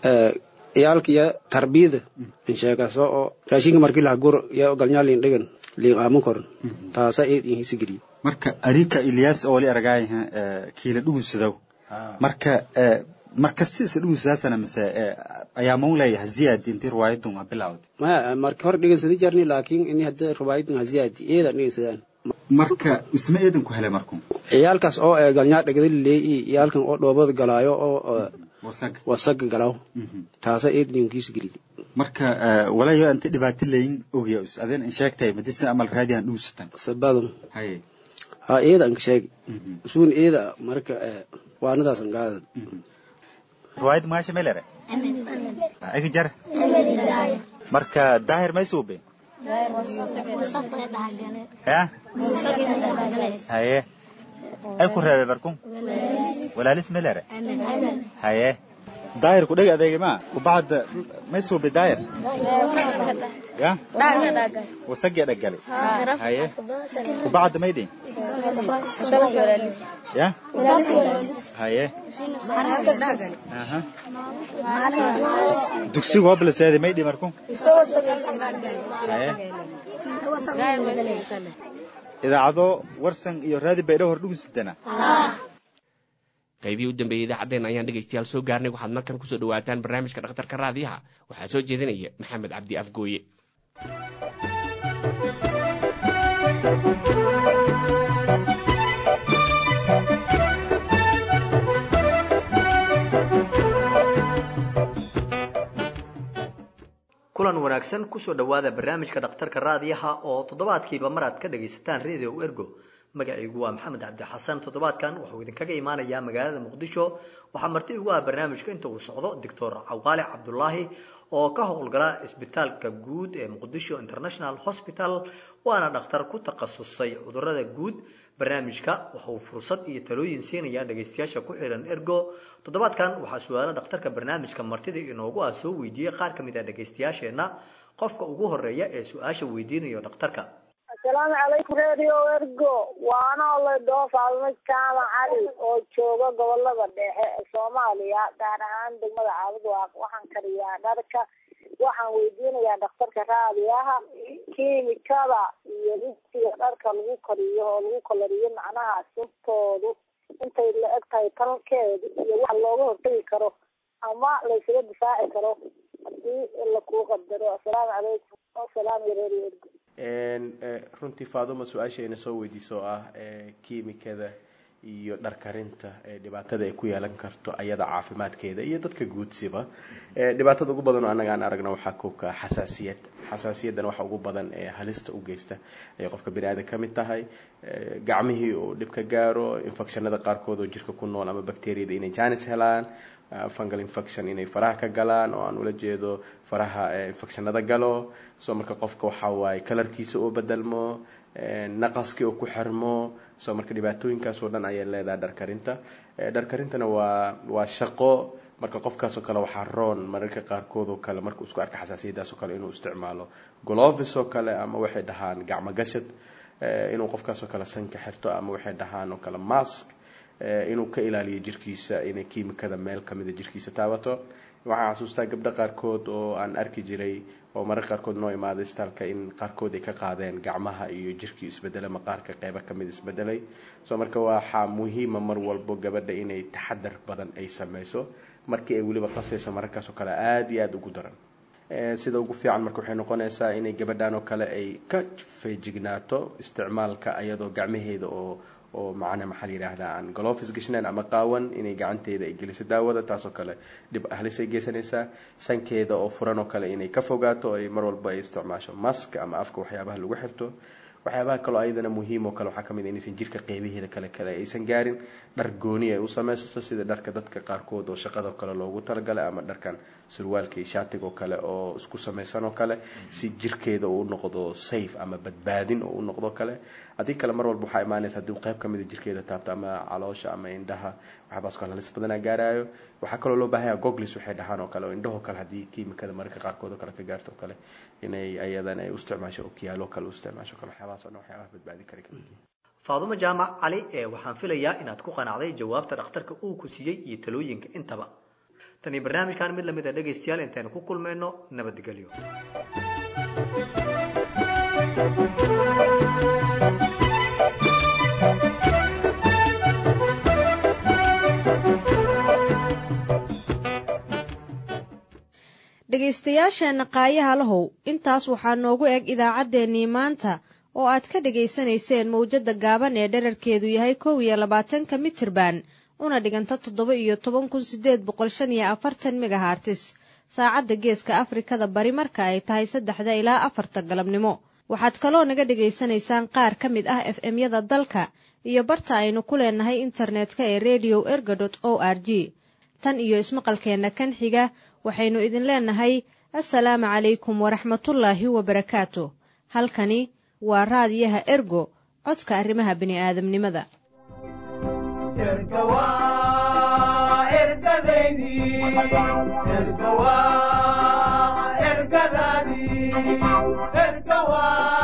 ciyaalka iyo tarbiyada in sheegaso oo raashinka markii laha gur iyo galnyaa liin dhigan liin aaman koran taasa eed in hisi geliye marka arika ilyas oo wali aragaayaha kiila dhuunsadow marka markastisa dhuunsadaasana mise ayaa maun leeyahay ziyaadi intii riwaayadun waa bilawd maya marka hore dhegansada jarni laakiin ini hadda riwaayadun ha ziyaadi eedan dhegaysadaan marka isma eedan ku helay marku ciyaalkaas oo galnyaa dhegada lileey iyo ciyaalkan oo dhoobada galaayo oo wasaga galaw taasa eedan yonkiisu gelid marka walayo inta dhibaato leyin ogya adeen in sheegtay madisa amal raadihan dhuusatan sabadum haye ha eeda anka sheegi suun eeda marka waanadaasan gaada riwaayad maasha melere agi jar marka daahir may suube ya haye ay ku reebay barkun walaalis melere haye daayir ku dheg adeega ma kubacda may suubi daayir ya wasagii dhaggali haye kubacda may dhin ya haye aha dugsigu hoblaseedi may dhi marku haye idaacado warsan iyo raadi baydho hor dhugusidana qaybihii u dambeeyey idaacaddeen ayaan dhegaystayaal soo gaarnay waxaad markan kusoo dhawaataan barnaamijka dhakhtarka raadiyaha waxaa soo jeedinaya maxamed cabdi afgooye kulan wanaagsan kusoo dhowaada barnaamijka dhakhtarka raadiyaha oo toddobaadkiiba mar aad ka dhagaysataan radio ergo magacaygu waa maxamed cabdi xasan toddobaadkan wuxuu idinkaga imaanayaa magaalada muqdisho waxaa marti ugu ah barnaamijka inta uu socdo doctor cawaale cabdulaahi oo ka howlgala isbitaalka guud ee muqdisho international hospital waana dhakhtar ku takhasusay cudurada guud barnaamijka waxa uu fursad iyo talooyin siinayaa dhagaystayaasha ku xihan ergo toddobaadkan waxaa su-aalo dhakhtarka barnaamijka martida inoogu ah soo weydiiyey qaar ka mid ah dhagaystayaasheenna qofka ugu horeeya ee su-aasha weydiinayo dhakhtarka asalaamu calaykum radio ergo waana oledoo faalmo jaamac cali oo jooga gobolada dhexe ee soomaaliya gaar ahaan degmada caabudwaaq waxaan kariyaa dharka waxaan weydiinayaa dhakhtarka raadiyaha kiimikada iyo rinsiga dharka lagu kariyo oo lagu kalariyo macnaha suntoodu intay la eg tahay talkeedu iyo wax looga hortagi karo ama laysaga difaaci karo hadii lakuu qadaro asalaamu calaykum wasalaam iyo radio ergo runtii faaduma su-aashayna soo weydiiso oo ah kiimikada iyo dharkarinta dhibaatada ay ku yeelan karto ayada caafimaadkeeda iyo dadka guudsiba dhibaatada ugu badan oo annaga aan aragno waxaa koobka xasaasiyad xasaasiyadan waxa ugu badan ee halista u geysta ayay qofka bini aadan ka mid tahay gacmihii uu dhib ka gaaro infectionada qaarkood oo jirka ku nool ama bacteriyada inay janis helaan fungal infection inay faraha ka galaan oo aan ula jeedo faraha infectionada galo soo marka qofka waxa waaye kalarkiisa oo bedelmo naqaskii oo ku xirmo soo marka dhibaatooyinkaas oo dhan ayay leedahay dharkarinta dharkarintana waa waa shaqo marka qofkaasoo kale waxaa roon mararka qaarkood oo kale markuu isku arka xasaasiyadaas oo kale inuu isticmaalo glovis oo kale ama waxay dhahaan gacmo gashad inuu qofkaasoo kale sanka xirto ama waxay dhahaan oo kale mask inuu ka ilaaliyo jirkiisa inay kiimikada meel kamida jirkiisa taabato waxaan xasuustaa gabdho qaarkood oo aan arki jiray oo mararka qaarkood noo imaaday istaalka in qaarkood ay ka qaadeen gacmaha iyo jirkii isbedela maqaarka qeybo kamid isbedelay soo marka waxaa muhiima mar walbo gabadha inay taxadar badan ay sameyso markii ay weliba qasaysa mararkaas oo kale aada iyo aada ugu daran sida ugu fiican marka waxay noqonaysaa inay gabadhan oo kale ay ka feejignaato isticmaalka ayadoo gacmaheeda oo oo macna maxaa la yidhaahdaa aan golofis gashnayn ama qaawan inay gacanteeda ay geliso daawada taasoo kale dhib ahlis ay geysanaysaa sankeeda oo furan oo kale inay ka fogaato ay mar walba ay isticmaasho mask ama afka waxyaabaha lagu xirto waxyaabaha kaloo ayadana muhiim oo kale waxaa kamid inaysan jirka qeybaheeda kale kale aysan gaarin dhar gooni ay u samaysato sida dharka dadka qaarkood oo shaqada kale loogu talagalay ama dharkan surwaalka iyo shaatiga oo kale oo isku samaysan oo kale si jirkeeda uu noqdo safe ama badbaadin oo u noqdo kale haddii kale mar walba waxaa imaanaysa haddii qayb kamida jirkeeda taabto ama caloosha ama indhaha waxyaabaas kale halis badanaa gaarayo waxaa kaloo loo baahanya goglis waxay dhahaan oo kale oo indhahoo kale haddii kiimikada mararka qaarkood oo kale ka gaarto oo kale inay ayadan ay u isticmaasho okiyaalo kale u isticmaasho kale waxyaabahaas oo dhan waxyaabaha badbaadin kara kamid yihiin faadumo jaamac cali ee waxaan filayaa inaad ku qanacday jawaabta dhakhtarka uu ku siiyey iyo talooyinka intaba tani barnaamijkan mid lamid a dhegaystayaal intaynu ku kulmayno nabadgelyo dhegaystayaasheenna qaayaha lahow intaas waxaa noogu eg idaacaddeenii maanta oo aad ka dhegaysanayseen mawjadda gaaban ee dherarkeedu yahay kow iyo labaatanka mitirban una dhiganta toddoba iyo toban kun sideed boqol shan iyo afartan megahartis saacadda geeska afrikada bari marka ay tahay saddexda ilaa afarta galabnimo waxaad kaloo naga dhegaysanaysaan qaar ka mid ah f m-yada dalka iyo barta aynu ku leenahay internetka ee redio erga dot o r g tan iyo ismaqalkeenna kan xiga waxaynu idin leenahay assalaamu calaykum waraxmatullaahi wabarakaatu halkani waa raadiyaha ergo codka arrimaha bini'aadamnimada ergadaydi ergawa ergadadi ergawa